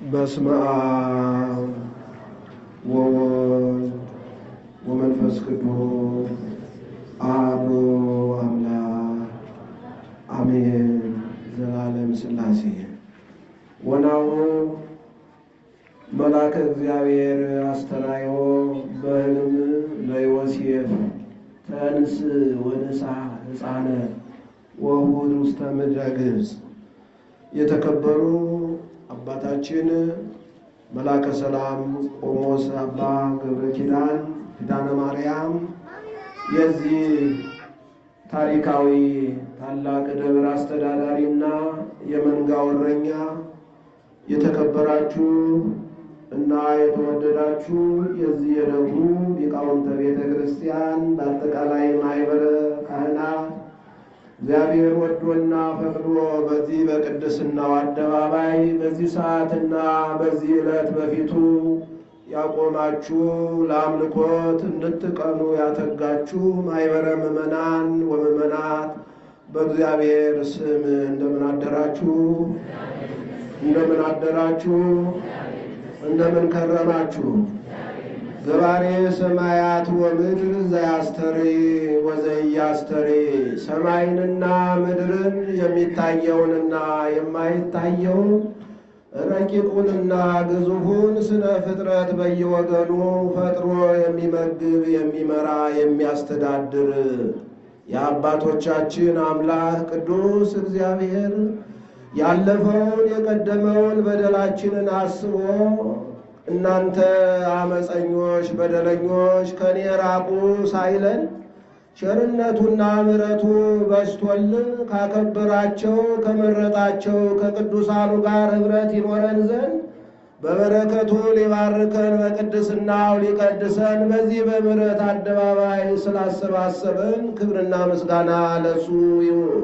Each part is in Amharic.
በስመ አብ ወወልድ ወመንፈስ ቅዱስ አሐዱ አምላክ አሜን። ዘላለም ሥላሴ ወናሁ መልአከ እግዚአብሔር አስተርአዮ በሕልም ለዮሴፍ ተንስ ወንሣ ሕፃነ ወሁድ ውስተ ምድረ ግብፅ። የተከበሩ አባታችን መልአከ ሰላም ቆሞስ አባ ገብረ ኪዳን ኪዳነ ማርያም የዚህ ታሪካዊ ታላቅ ደብር አስተዳዳሪና የመንጋው እረኛ፣ የተከበራችሁ እና የተወደዳችሁ የዚህ የደብሩ ሊቃውንተ ቤተ ክርስቲያን በአጠቃላይ ማኅበረ ካህናት እግዚአብሔር ወዶና ፈቅዶ በዚህ በቅድስናው አደባባይ በዚህ ሰዓትና በዚህ ዕለት በፊቱ ያቆማችሁ ለአምልኮት እንድትቀኑ ያተጋችሁ ማኅበረ ምዕመናን ወምዕመናት በእግዚአብሔር ስም እንደምን አደራችሁ? እንደምን አደራችሁ? እንደምን ከረማችሁ? ገባሬ ሰማያት ወምድር ዘያስተሪ ወዘያስተሪ ሰማይንና ምድርን የሚታየውንና የማይታየውን ረቂቁንና ግዙፉን ስነ ፍጥረት በየወገኑ ፈጥሮ የሚመግብ የሚመራ የሚያስተዳድር የአባቶቻችን አምላክ ቅዱስ እግዚአብሔር ያለፈውን የቀደመውን በደላችንን አስቦ እናንተ አመፀኞች በደለኞች ከኔ ራቁ ሳይለን ቸርነቱና ምሕረቱ በዝቶልን ካከበራቸው ከመረጣቸው ከቅዱሳኑ ጋር ኅብረት ይኖረን ዘንድ በበረከቱ ሊባርከን በቅድስናው ሊቀድሰን በዚህ በምሕረት አደባባይ ስላሰባሰበን ክብርና ምስጋና ለሱ ይሁን።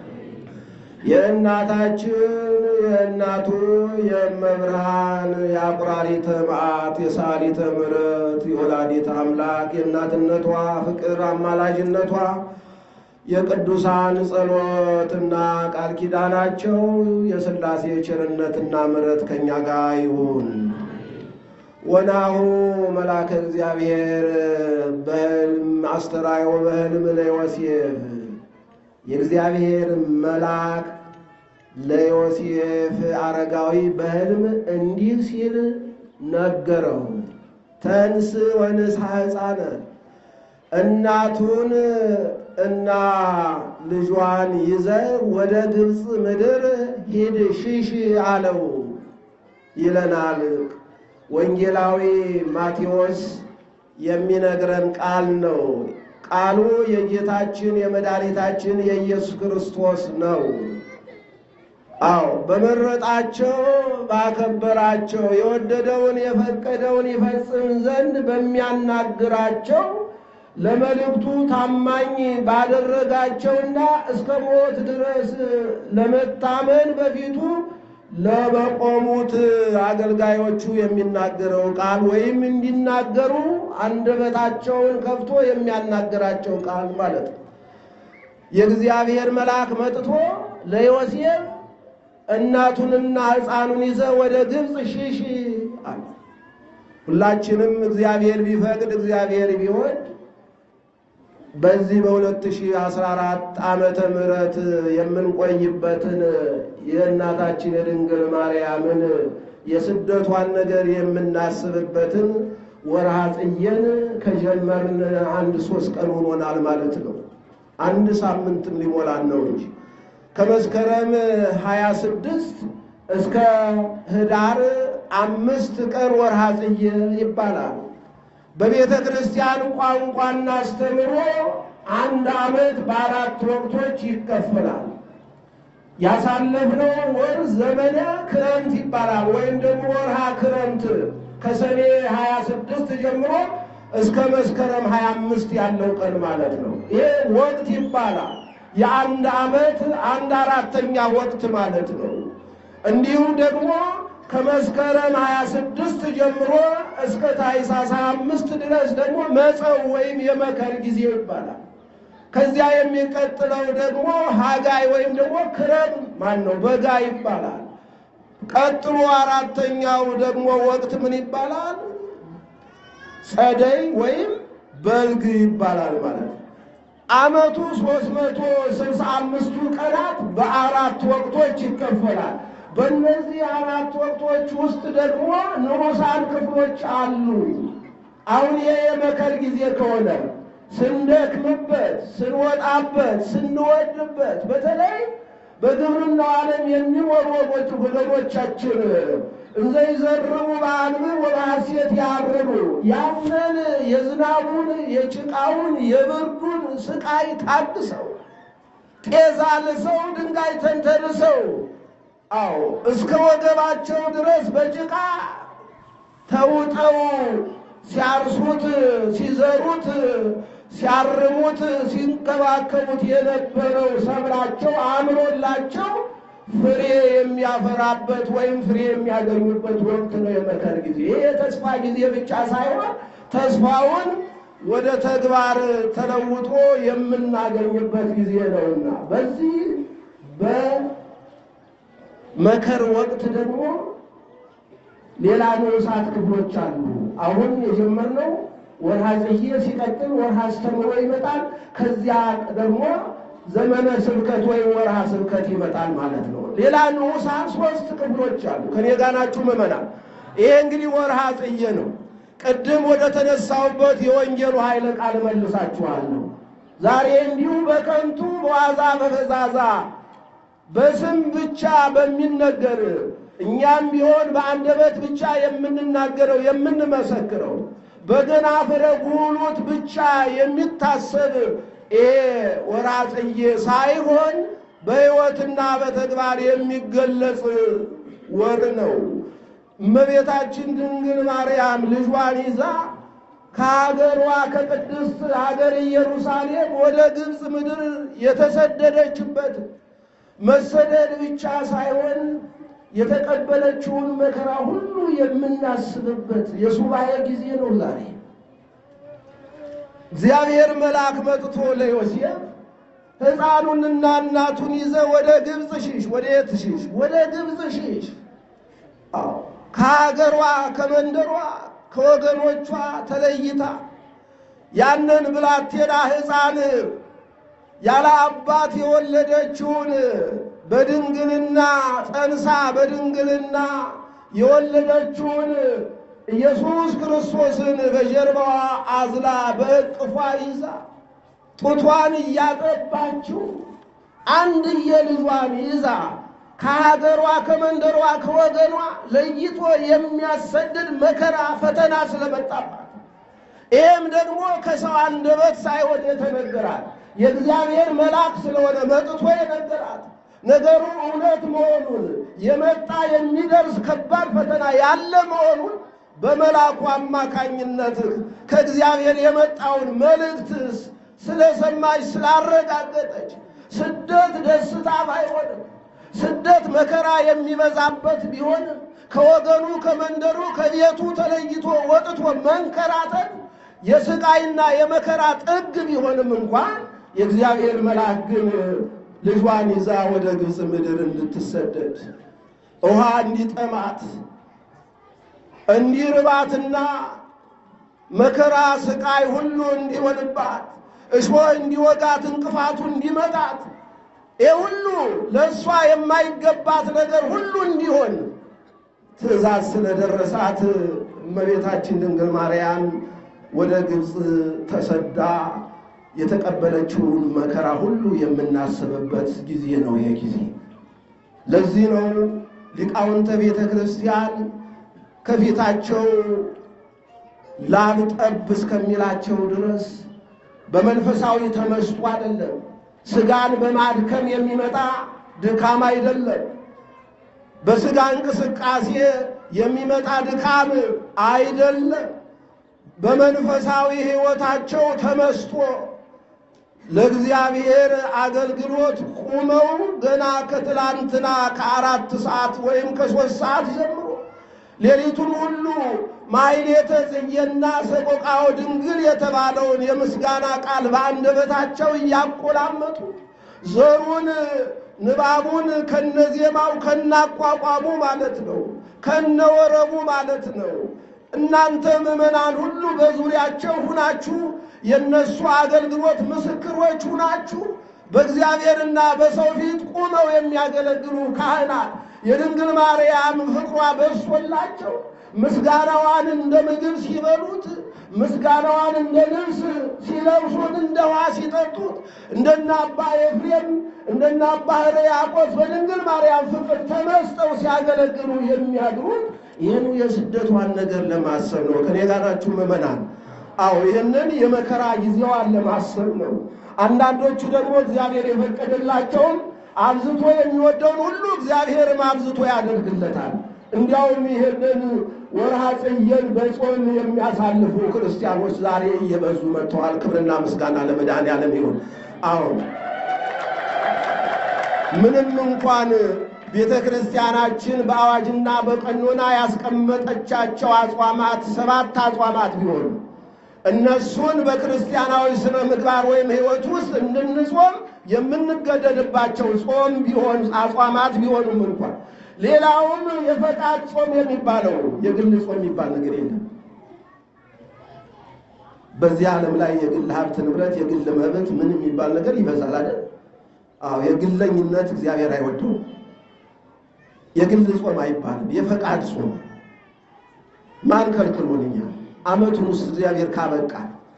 የእናታችን የእናቱ የእመብርሃን የአቁራሪተ መዓት የሳሊተ ምሕረት የወላዲተ አምላክ የእናትነቷ ፍቅር አማላጅነቷ የቅዱሳን ጸሎትና ቃል ኪዳናቸው የሥላሴ ቸርነትና ምሕረት ከእኛ ጋር ይሁን። ወናሁ መልአከ እግዚአብሔር በሕልም አስተርአዮ በሕልም ለዮሴፍ የእግዚአብሔር መልአክ ለዮሴፍ አረጋዊ በሕልም እንዲህ ሲል ነገረው። ተንስ ወንሥአ ሕፃነ እናቱን እና ልጇን ይዘህ ወደ ግብፅ ምድር ሂድ ሽሽ አለው ይለናል ወንጌላዊ ማቴዎስ የሚነግረን ቃል ነው። ቃሉ የጌታችን የመድኃኒታችን የኢየሱስ ክርስቶስ ነው። አዎ በመረጣቸው ባከበራቸው የወደደውን የፈቀደውን ይፈጽም ዘንድ በሚያናግራቸው ለመልእክቱ ታማኝ ባደረጋቸውና እስከ ሞት ድረስ ለመታመን በፊቱ ለበቆሙት አገልጋዮቹ የሚናገረው ቃል ወይም እንዲናገሩ አንደበታቸውን ከፍቶ የሚያናገራቸው ቃል ማለት ነው። የእግዚአብሔር መልአክ መጥቶ ለዮሴፍ እናቱንና ሕፃኑን ይዘ ወደ ግብፅ ሽሽ አለ። ሁላችንም እግዚአብሔር ቢፈቅድ እግዚአብሔር ቢወድ በዚህ በ2014 ዓመተ ምህረት የምንቆይበትን የእናታችን የድንግል ማርያምን የስደቷን ነገር የምናስብበትን ወርሃ ጽጌን ከጀመርን አንድ ሶስት ቀን ሆኖናል ማለት ነው። አንድ ሳምንትም ሊሞላን ነው እንጂ ከመስከረም 26 እስከ ህዳር አምስት ቀን ወርሃ ጽጌ ይባላል። በቤተ ክርስቲያን ቋንቋና አስተምህሮ አንድ ዓመት በአራት ወቅቶች ይከፈላል። ያሳለፍነው ወር ዘመነ ክረምት ይባላል፣ ወይም ደግሞ ወርሃ ክረምት ከሰኔ 26 ጀምሮ እስከ መስከረም 25 ያለው ቀን ማለት ነው። ይሄ ወቅት ይባላል። የአንድ ዓመት አንድ አራተኛ ወቅት ማለት ነው። እንዲሁም ደግሞ ከመስከረም 26 ጀምሮ እስከ ታኅሳስ 25 ድረስ ደግሞ መጸው ወይም የመከር ጊዜ ይባላል። ከዚያ የሚቀጥለው ደግሞ ሀጋይ ወይም ደግሞ ክረም ማን ነው በጋ ይባላል። ቀጥሎ አራተኛው ደግሞ ወቅት ምን ይባላል? ጸደይ ወይም በልግ ይባላል ማለት ነው። ዓመቱ ሦስት መቶ ስልሳ አምስቱ ቀናት በአራት ወቅቶች ይከፈላል። በእነዚህ አራት ወቅቶች ውስጥ ደግሞ ንዑሳን ክፍሎች አሉ። አሁን ይሄ የመከር ጊዜ ከሆነ ስንደክምበት፣ ስንወጣበት፣ ስንወድበት በተለይ በግብርናው ዓለም የሚኖሩ ወጎች ወገኖቻችን እንዘ ይዘርቡ በአንብዕ ወበሐሴት ያርዱ ያንን የዝናቡን የጭቃውን የብርዱን ስቃይ ታድሰው ጤዛ ልሰው ድንጋይ ተንተርሰው አዎ እስከ ወገባቸው ድረስ በጭቃ ተውጠው ሲያርሱት ሲዘሩት ሲያርሙት ሲንከባከቡት የነበረው ሰብላቸው አምሮላቸው ፍሬ የሚያፈራበት ወይም ፍሬ የሚያገኙበት ወቅት ነው የመከር ጊዜ። ይህ የተስፋ ጊዜ ብቻ ሳይሆን ተስፋውን ወደ ተግባር ተለውጦ የምናገኝበት ጊዜ ነውና በዚህ በመከር ወቅት ደግሞ ሌላ ንዑሳት ክፍሎች አሉ። አሁን የጀመርነው ወርሃ ጽጌ ሲቀጥል ወርሃ አስተምሮ ይመጣል። ከዚያ ደግሞ ዘመነ ስብከት ወይም ወርሃ ስብከት ይመጣል ማለት ነው። ሌላ ንዑሳን ሶስት ክፍሎች አሉ። ከኔ ጋር ናችሁ ምዕመናን? ይሄ እንግዲህ ወርሃ ጽጌ ነው። ቅድም ወደ ተነሳውበት የወንጌሉ ኃይለ ቃል መልሳችኋለሁ። ዛሬ እንዲሁ በከንቱ በዋዛ በፈዛዛ በስም ብቻ በሚነገር እኛም ቢሆን በአንደበት ብቻ የምንናገረው የምንመሰክረው በገናፍረ ጉሉት ብቻ የሚታሰብ ይሄ ወርሃ ጽጌ ሳይሆን በሕይወትና በተግባር የሚገለጽ ወር ነው። እመቤታችን ድንግል ማርያም ልጇን ይዛ ከሀገሯ ከቅድስት ሀገር ኢየሩሳሌም ወደ ግብፅ ምድር የተሰደደችበት መሰደድ ብቻ ሳይሆን የተቀበለችውን መከራ ሁሉ የምናስብበት የሱባኤ ጊዜ ነው ዛሬ። እግዚአብሔር መልአክ መጥቶ ለዮሴፍ ሕፃኑንና እናቱን ይዘ ወደ ግብፅ ሽሽ። ወደ የት ሽሽ? ወደ ግብፅ ሽሽ። አዎ ከሀገሯ ከመንደሯ ከወገኖቿ ተለይታ ያንን ብላቴና ሕፃን ያለ አባት የወለደችውን በድንግልና ጸንሳ በድንግልና የወለደችውን ኢየሱስ ክርስቶስን በጀርባዋ አዝላ በእቅፏ ይዛ ጡቷን እያጠባችው አንድየ ልጇን ይዛ ከሀገሯ ከመንደሯ ከወገኗ ለይቶ የሚያሰድድ መከራ ፈተና ስለመጣባት ይህም ደግሞ ከሰው አንደበት ሳይሆን የተነገራት የእግዚአብሔር መልአክ ስለሆነ መጥቶ የነገራት ነገሩ እውነት መሆኑን የመጣ የሚደርስ ከባድ ፈተና ያለ መሆኑን በመልአኩ አማካኝነት ከእግዚአብሔር የመጣውን መልእክት ስለሰማች ስላረጋገጠች ስደት ደስታ ባይሆንም ስደት መከራ የሚበዛበት ቢሆንም ከወገኑ ከመንደሩ ከቤቱ ተለይቶ ወጥቶ መንከራተት የስቃይና የመከራ ጥግ ቢሆንም እንኳን የእግዚአብሔር መልአክ ግን ልጇን ይዛ ወደ ግብፅ ምድር እንድትሰደድ ውሃ እንዲጠማት እንዲርባትና መከራ ስቃይ ሁሉ እንዲሆንባት እሾህ እንዲወጋት እንቅፋቱ እንዲመጣት ይህ ሁሉ ለእሷ የማይገባት ነገር ሁሉ እንዲሆን ትእዛዝ ስለደረሳት እመቤታችን ድንግል ማርያም ወደ ግብፅ ተሰዳ የተቀበለችውን መከራ ሁሉ የምናስብበት ጊዜ ነው። ይሄ ጊዜ ለዚህ ነው ሊቃውንተ ቤተ ክርስቲያን ከፊታቸው ላብ ጠብ እስከሚላቸው ድረስ በመንፈሳዊ ተመስጦ አይደለም፣ ስጋን በማድከም የሚመጣ ድካም አይደለም፣ በስጋ እንቅስቃሴ የሚመጣ ድካም አይደለም። በመንፈሳዊ ሕይወታቸው ተመስጦ ለእግዚአብሔር አገልግሎት ቁመው ገና ከትላንትና ከአራት ሰዓት ወይም ከሦስት ሰዓት ጀምሮ ሌሊቱን ሁሉ ማሕሌተ ጽጌና ሰቆቃወ ድንግል የተባለውን የምስጋና ቃል በአንደበታቸው እያቆላመጡ ዘሩን ንባቡን ከነዜማው ከናቋቋሙ ማለት ነው፣ ከነወረቡ ማለት ነው። እናንተ ምዕመናን ሁሉ በዙሪያቸው ሁናችሁ የእነሱ አገልግሎት ምስክሮች ሁናችሁ በእግዚአብሔርና በሰው ፊት ቁመው የሚያገለግሉ ካህናት የድንግል ማርያም ፍቅሯ በዝቶላቸው ምስጋናዋን እንደ ምግብ ሲበሉት ምስጋናዋን እንደ ልብስ ሲለብሱት እንደ ውሃ ሲጠጡት እንደነ አባ ኤፍሬም እንደነ አባ ሕርያቆስ በድንግል ማርያም ፍቅር ተመስጠው ሲያገለግሉ የሚያድሩት ይህኑ የስደቷን ነገር ለማሰብ ነው። ከኔ ጋር ናችሁ ምዕመናን? አዎ ይህንን የመከራ ጊዜዋን ለማሰብ ነው። አንዳንዶቹ ደግሞ እግዚአብሔር የፈቀደላቸውን አብዝቶ የሚወደውን ሁሉ እግዚአብሔርም አብዝቶ ያደርግለታል። እንዲያውም ይህንን ወርሃ ጽጌን በጾም የሚያሳልፉ ክርስቲያኖች ዛሬ እየበዙ መጥተዋል። ክብርና ምስጋና ለመድኃኔዓለም ይሁን። አዎ ምንም እንኳን ቤተ ክርስቲያናችን በአዋጅና በቀኖና ያስቀመጠቻቸው አጽዋማት ሰባት አጽዋማት ቢሆኑ እነሱን በክርስቲያናዊ ስነ ምግባር ወይም ሕይወት ውስጥ እንድንጾም የምንገደድባቸው ጾም ቢሆን አጽዋማት ቢሆኑም እንኳን ሌላውም የፈቃድ ጾም የሚባለው የግል ጾም የሚባል ነገር የለም። በዚህ ዓለም ላይ የግል ሀብት ንብረት፣ የግል መብት ምን የሚባል ነገር ይበዛል አይደል? አዎ የግለኝነት እግዚአብሔር አይወደው። የግል ጾም አይባልም፣ የፈቃድ ጾም ማን ከልክሎንኛል? ዓመቱን ውስጥ እግዚአብሔር ካበቃ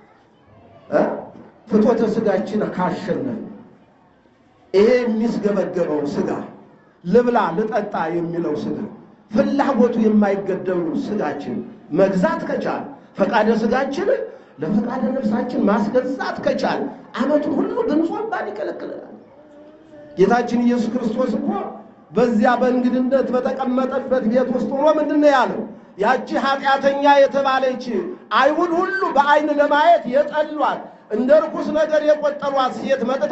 ፍትወተ ስጋችን ካሸነፍ ይሄ የሚስገበገበው ስጋ ልብላ ልጠጣ የሚለው ስጋ ፍላጎቱ የማይገደቡ ስጋችን መግዛት ከቻል ፈቃደ ስጋችን ለፈቃደ ነፍሳችን ማስገዛት ከቻል ዓመቱን ሁሉ ብንጾም ባን ይከለክለናል። ጌታችን ኢየሱስ ክርስቶስ እኮ በዚያ በእንግድነት በተቀመጠበት ቤት ውስጥ ሆኖ ምንድን ነው ያለው? ያቺ ኃጢአተኛ የተባለች አይሁድ ሁሉ በዓይን ለማየት የጠሏት እንደ ርኩስ ነገር የቆጠሯት ሴት መጥታ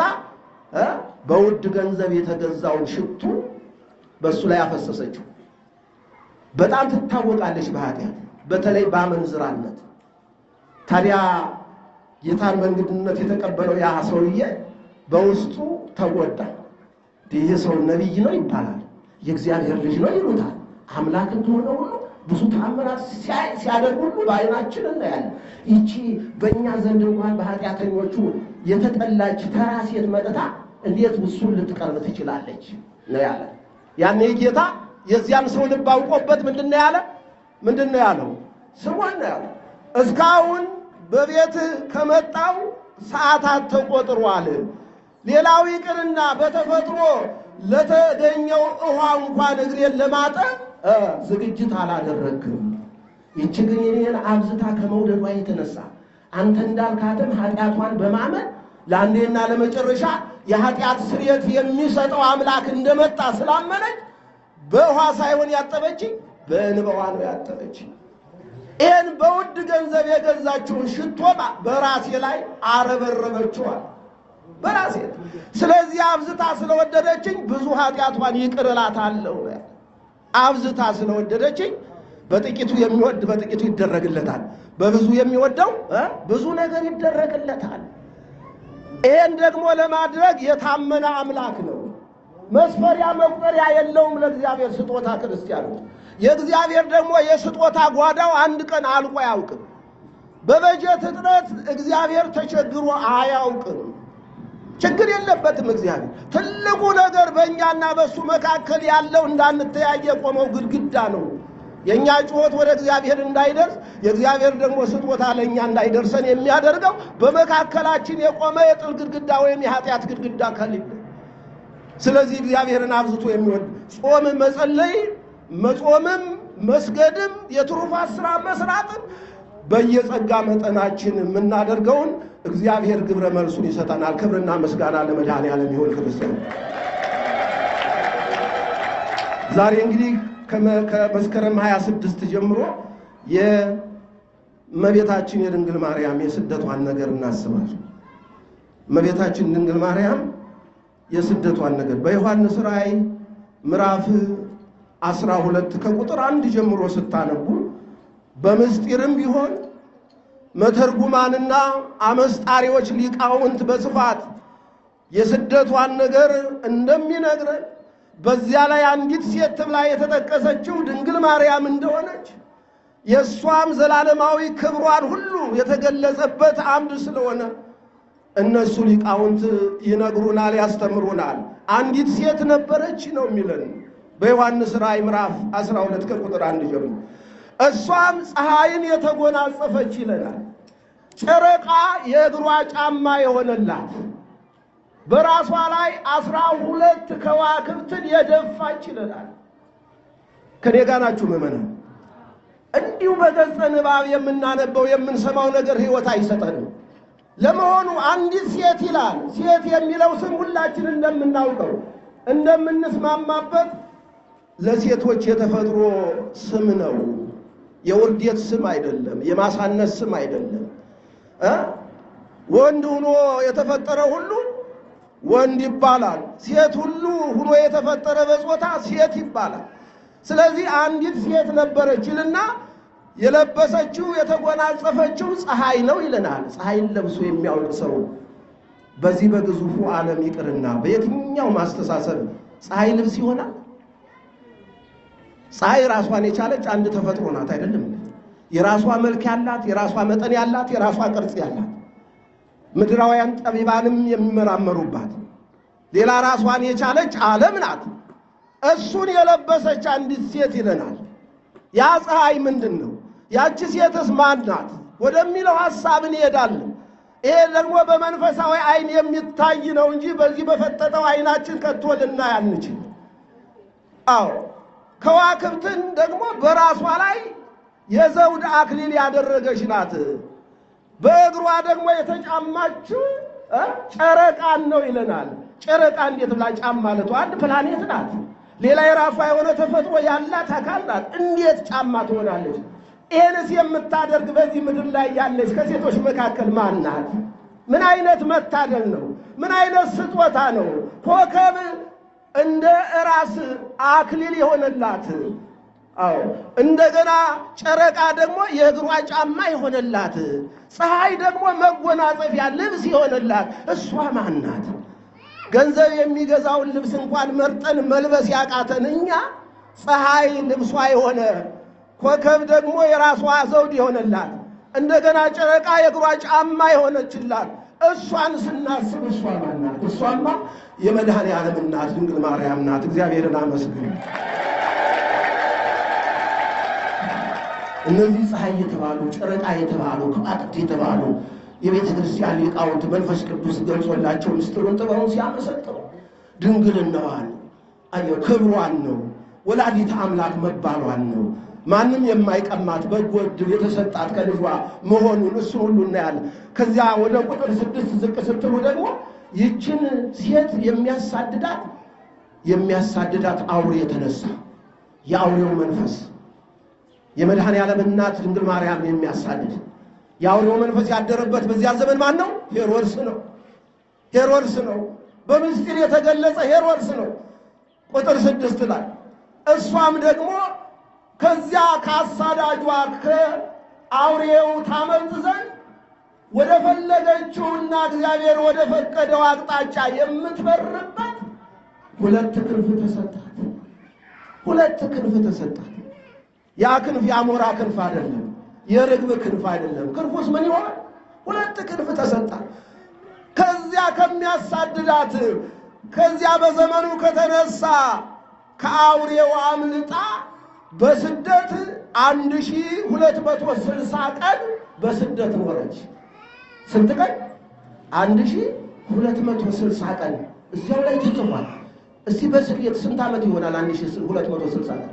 በውድ ገንዘብ የተገዛውን ሽቱ በእሱ ላይ አፈሰሰችው። በጣም ትታወቃለች በኃጢአት በተለይ በአመንዝራነት። ታዲያ ጌታን በእንግድነት የተቀበለው ያ ሰውዬ በውስጡ ተጎዳ። ይህ ሰው ነቢይ ነው ይባላል፣ የእግዚአብሔር ልጅ ነው ይሉታል። አምላክ እንደሆነ ሁሉ ብዙ ተአምራት ሲያደርግ ሁሉ በዓይናችን እናያለን። ይቺ በእኛ ዘንድ እንኳን በኃጢአተኞቹ የተጠላች ተራ ሴት መጥታ እንዴት እሱን ልትቀርብ ትችላለች ነው ያለ። ያኔ ጌታ የዚያን ሰው ልብ አውቆበት ምንድን ነው ያለ? ምንድን ነው ያለው? ስሟን ነው ያለው። እስካሁን በቤት ከመጣው ሰዓታት ተቆጥሯል። ሌላው ይቅርና በተፈጥሮ ለተገኘው ውሃ እንኳን እግሬን ለማጠብ ዝግጅት አላደረግም። ይቺ ግን የኔን አብዝታ ከመውደዷ የተነሳ አንተ እንዳልካትም ኃጢአቷን በማመን ለአንዴና ለመጨረሻ የኃጢአት ስርየት የሚሰጠው አምላክ እንደመጣ ስላመነች በውሃ ሳይሆን ያጠበችኝ በእንባዋ ነው ያጠበችኝ። ይህን በውድ ገንዘብ የገዛችውን ሽቶ በራሴ ላይ አረበረበችዋል በራሴ ስለዚህ አብዝታ ስለወደደችኝ ብዙ ኃጢአቷን ይቅር እላታለሁ። አብዝታ ስለወደደችኝ በጥቂቱ የሚወድ በጥቂቱ ይደረግለታል፣ በብዙ የሚወደው ብዙ ነገር ይደረግለታል። ይህን ደግሞ ለማድረግ የታመነ አምላክ ነው። መስፈሪያ መቁጠሪያ የለውም ለእግዚአብሔር ስጦታ ክርስቲያኖች። የእግዚአብሔር ደግሞ የስጦታ ጓዳው አንድ ቀን አልቆ አያውቅም። በበጀት እጥረት እግዚአብሔር ተቸግሮ አያውቅም። ችግር የለበትም እግዚአብሔር። ትልቁ ነገር በእኛና በእሱ መካከል ያለው እንዳንተያየ የቆመው ግድግዳ ነው። የእኛ ጩኸት ወደ እግዚአብሔር እንዳይደርስ የእግዚአብሔር ደግሞ ስጦታ ለእኛ እንዳይደርሰን የሚያደርገው በመካከላችን የቆመ የጥል ግድግዳ ወይም የኃጢአት ግድግዳ ከሌለ። ስለዚህ እግዚአብሔርን አብዝቶ የሚወድ ጾም መጸለይ፣ መጾምም፣ መስገድም፣ የትሩፋት ሥራ መስራትም በየጸጋ መጠናችን የምናደርገውን እግዚአብሔር ግብረ መልሱን ይሰጠናል። ክብርና ምስጋና ለመድኃኔዓለም ይሁን። ክርስቲያን ዛሬ እንግዲህ ከመስከረም 26 ጀምሮ የእመቤታችን የድንግል ማርያም የስደቷን ነገር እናስባለን። እመቤታችን ድንግል ማርያም የስደቷን ነገር በዮሐንስ ራእይ ምዕራፍ 12 ከቁጥር አንድ ጀምሮ ስታነቡ በምስጢርም ቢሆን መተርጉማንና አመስጣሪዎች ሊቃውንት በስፋት የስደቷን ነገር እንደሚነግረን በዚያ ላይ አንዲት ሴት ተብላ የተጠቀሰችው ድንግል ማርያም እንደሆነች የእሷም ዘላለማዊ ክብሯን ሁሉ የተገለጸበት አምድ ስለሆነ እነሱ ሊቃውንት ይነግሩናል፣ ያስተምሩናል። አንዲት ሴት ነበረች ነው የሚለን በዮሐንስ ራእይ ምዕራፍ 12 ከቁጥር አንድ ጀምሮ እሷም ፀሐይን የተጎናጸፈች ይለናል። ጨረቃ የእግሯ ጫማ የሆነላት በራሷ ላይ አስራ ሁለት ከዋክብትን የደፋች ይለናል። ከኔ ጋር ናችሁ ምእመናን? እንዲሁ በገጸ ንባብ የምናነበው የምንሰማው ነገር ሕይወት አይሰጠንም። ለመሆኑ አንዲት ሴት ይላል። ሴት የሚለው ስም ሁላችን እንደምናውቀው እንደምንስማማበት ለሴቶች የተፈጥሮ ስም ነው። የውርዴት ስም አይደለም። የማሳነስ ስም አይደለም። እ ወንድ ሁኖ የተፈጠረ ሁሉ ወንድ ይባላል። ሴት ሁሉ ሁኖ የተፈጠረ በጾታ ሴት ይባላል። ስለዚህ አንዲት ሴት ነበረች ይልና የለበሰችው የተጎናጸፈችው ፀሐይ ነው ይለናል። ፀሐይን ለብሶ የሚያውቅ ሰው በዚህ በግዙፉ ዓለም ይቅርና በየትኛው ማስተሳሰብ ፀሐይ ልብስ ይሆናል? ፀሐይ ራሷን የቻለች አንድ ተፈጥሮ ናት አይደለም? የራሷ መልክ ያላት፣ የራሷ መጠን ያላት፣ የራሷ ቅርጽ ያላት ምድራውያን ጠቢባንም የሚመራመሩባት ሌላ ራሷን የቻለች ዓለም ናት። እሱን የለበሰች አንዲት ሴት ይለናል። ያ ፀሐይ ምንድን ነው? ያቺ ሴትስ ማን ናት ወደሚለው ሐሳብ እንሄዳለን። ይሄ ደግሞ በመንፈሳዊ ዓይን የሚታይ ነው እንጂ በዚህ በፈጠጠው ዓይናችን ከቶ ልናይ አንችል። አዎ ከዋክብትን ደግሞ በራሷ ላይ የዘውድ አክሊል ያደረገች ናት። በእግሯ ደግሞ የተጫማችው ጨረቃን ነው ይለናል። ጨረቃ እንዴት ብላ ጫማ ማለቱ አንድ ፕላኔት ናት። ሌላ የራሷ የሆነ ተፈጥሮ ያላት አካል ናት። እንዴት ጫማ ትሆናለች? ይህንስ የምታደርግ በዚህ ምድር ላይ ያለች ከሴቶች መካከል ማን ናት? ምን አይነት መታደል ነው? ምን አይነት ስጦታ ነው? ኮከብ እንደ ራስ አክሊል የሆነላት አዎ እንደገና ጨረቃ ደግሞ የእግሯ ጫማ የሆነላት፣ ፀሐይ ደግሞ መጎናጸፊያ ልብስ የሆነላት እሷ ማን ናት? ገንዘብ የሚገዛውን ልብስ እንኳን መርጠን መልበስ ያቃተን እኛ ፀሐይ ልብሷ የሆነ ኮከብ ደግሞ የራሷ ዘውድ የሆነላት እንደገና ጨረቃ የእግሯ ጫማ የሆነችላት እሷን ስናስብ እሷ ማን ናት? እሷማ የመድኃኔ ዓለም እናት ድንግል ማርያም ናት። እግዚአብሔርን አመስግኑ። እነዚህ ፀሐይ የተባሉ ጨረቃ የተባሉ ከዋክብት የተባሉ የቤተ ክርስቲያን ሊቃውንት መንፈስ ቅዱስ ገልጾላቸው ምስጢሩን ጥበቡን ሲያመሰጥሩ ድንግልናዋን አየሁ ክብሯን ነው። ወላዲተ አምላክ መባሏን ነው። ማንም የማይቀማት በጎ ዕድል የተሰጣት ከልጇ መሆኑን እሱን ሁሉ እናያለን። ከዚያ ወደ ቁጥር ስድስት ዝቅ ስትሉ ደግሞ ይችን ሴት የሚያሳድዳት የሚያሳድዳት አውሬ የተነሳ የአውሬው መንፈስ የመድኃኔ ዓለም እናት ድንግል ማርያም የሚያሳድድ የአውሬው መንፈስ ያደረበት በዚያ ዘመን ማን ነው? ሄሮድስ ነው። ሄሮድስ ነው። በምስጢር የተገለጸ ሄሮድስ ነው። ቁጥር ስድስት ላይ እሷም ደግሞ ከዚያ ከአሳዳጇ ከአውሬው ታመልጥ ዘንድ ወደ ፈለገችውና እግዚአብሔር ወደ ፈቀደው አቅጣጫ የምትበርበት ሁለት ክንፍ ተሰጣት። ሁለት ክንፍ ተሰጣት። ያ ክንፍ የአሞራ ክንፍ አይደለም፣ የርግብ ክንፍ አይደለም። ክንፉስ ምን ይሆን? ሁለት ክንፍ ተሰጣት። ከዚያ ከሚያሳድዳት ከዚያ በዘመኑ ከተነሳ ከአውሬው አምልጣ በስደት አንድ ሺህ ሁለት መቶ ስልሳ ቀን በስደት ኖረች። ስንት ቀን? አንድ ሺህ ሁለት መቶ ስልሳ ቀን እዚያው ላይ ተጽፏል። እስቲ በስሌት ስንት ዓመት ይሆናል? አንድ ሺህ ሁለት መቶ ስልሳ ቀን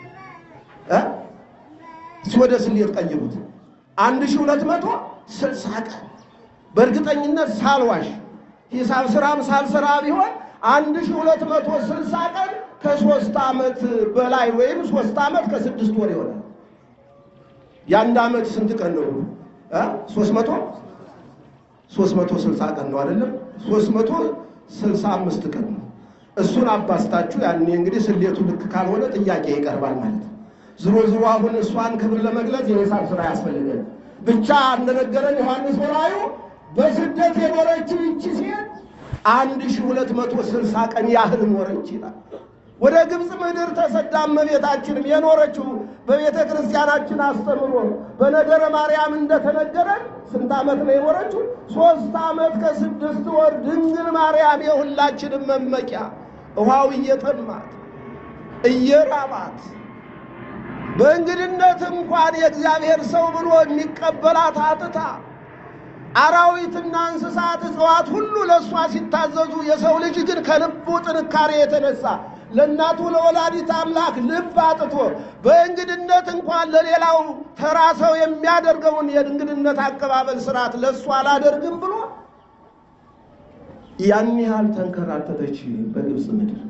እስቲ ወደ ስሌት ቀይሩት። አንድ ሺህ ሁለት መቶ ስልሳ ቀን በእርግጠኝነት ሳልዋሽ ሂሳብ ስራም ሳልሰራ ቢሆን አንድ ሺህ ሁለት መቶ ስልሳ ቀን ከሶስት ዓመት በላይ ወይም ሶስት ዓመት ከስድስት ወር ይሆናል። የአንድ ዓመት ስንት ቀን ነው? ሶስት መቶ ሶስት መቶ ስልሳ ቀን ነው አይደለም? ሶስት መቶ ስልሳ አምስት ቀን ነው። እሱን አባስታችሁ ያኔ እንግዲህ ስሌቱ ልክ ካልሆነ ጥያቄ ይቀርባል ማለት ነው። ዝሮ ዝሮ አሁን እሷን ክብር ለመግለጽ የሂሳብ ስራ ያስፈልገን። ብቻ እንደነገረን ዮሐንስ ወራዩ በስደት የኖረችው ይቺ ሴት አንድ ሺህ ሁለት መቶ ስልሳ ቀን ያህል ኖረች ይላል። ወደ ግብፅ ምድር ተሰዳ እመቤታችንም የኖረችው በቤተ ክርስቲያናችን አስተምሮ በነገረ ማርያም እንደተነገረን ስንት ዓመት ነው የኖረችው? ሦስት ዓመት ከስድስት ወር ድንግል ማርያም የሁላችንም መመኪያ ውሃው እየጠማት እየራባት በእንግድነት እንኳን የእግዚአብሔር ሰው ብሎ የሚቀበላት አጥታ አራዊትና እንስሳት እጽዋት ሁሉ ለእሷ ሲታዘዙ፣ የሰው ልጅ ግን ከልቡ ጥንካሬ የተነሳ ለእናቱ ለወላዲት አምላክ ልብ አጥቶ በእንግድነት እንኳን ለሌላው ተራ ሰው የሚያደርገውን የእንግድነት አቀባበል ስርዓት ለእሱ አላደርግም ብሎ ያን ያህል ተንከራተተች በግብፅ ምድር።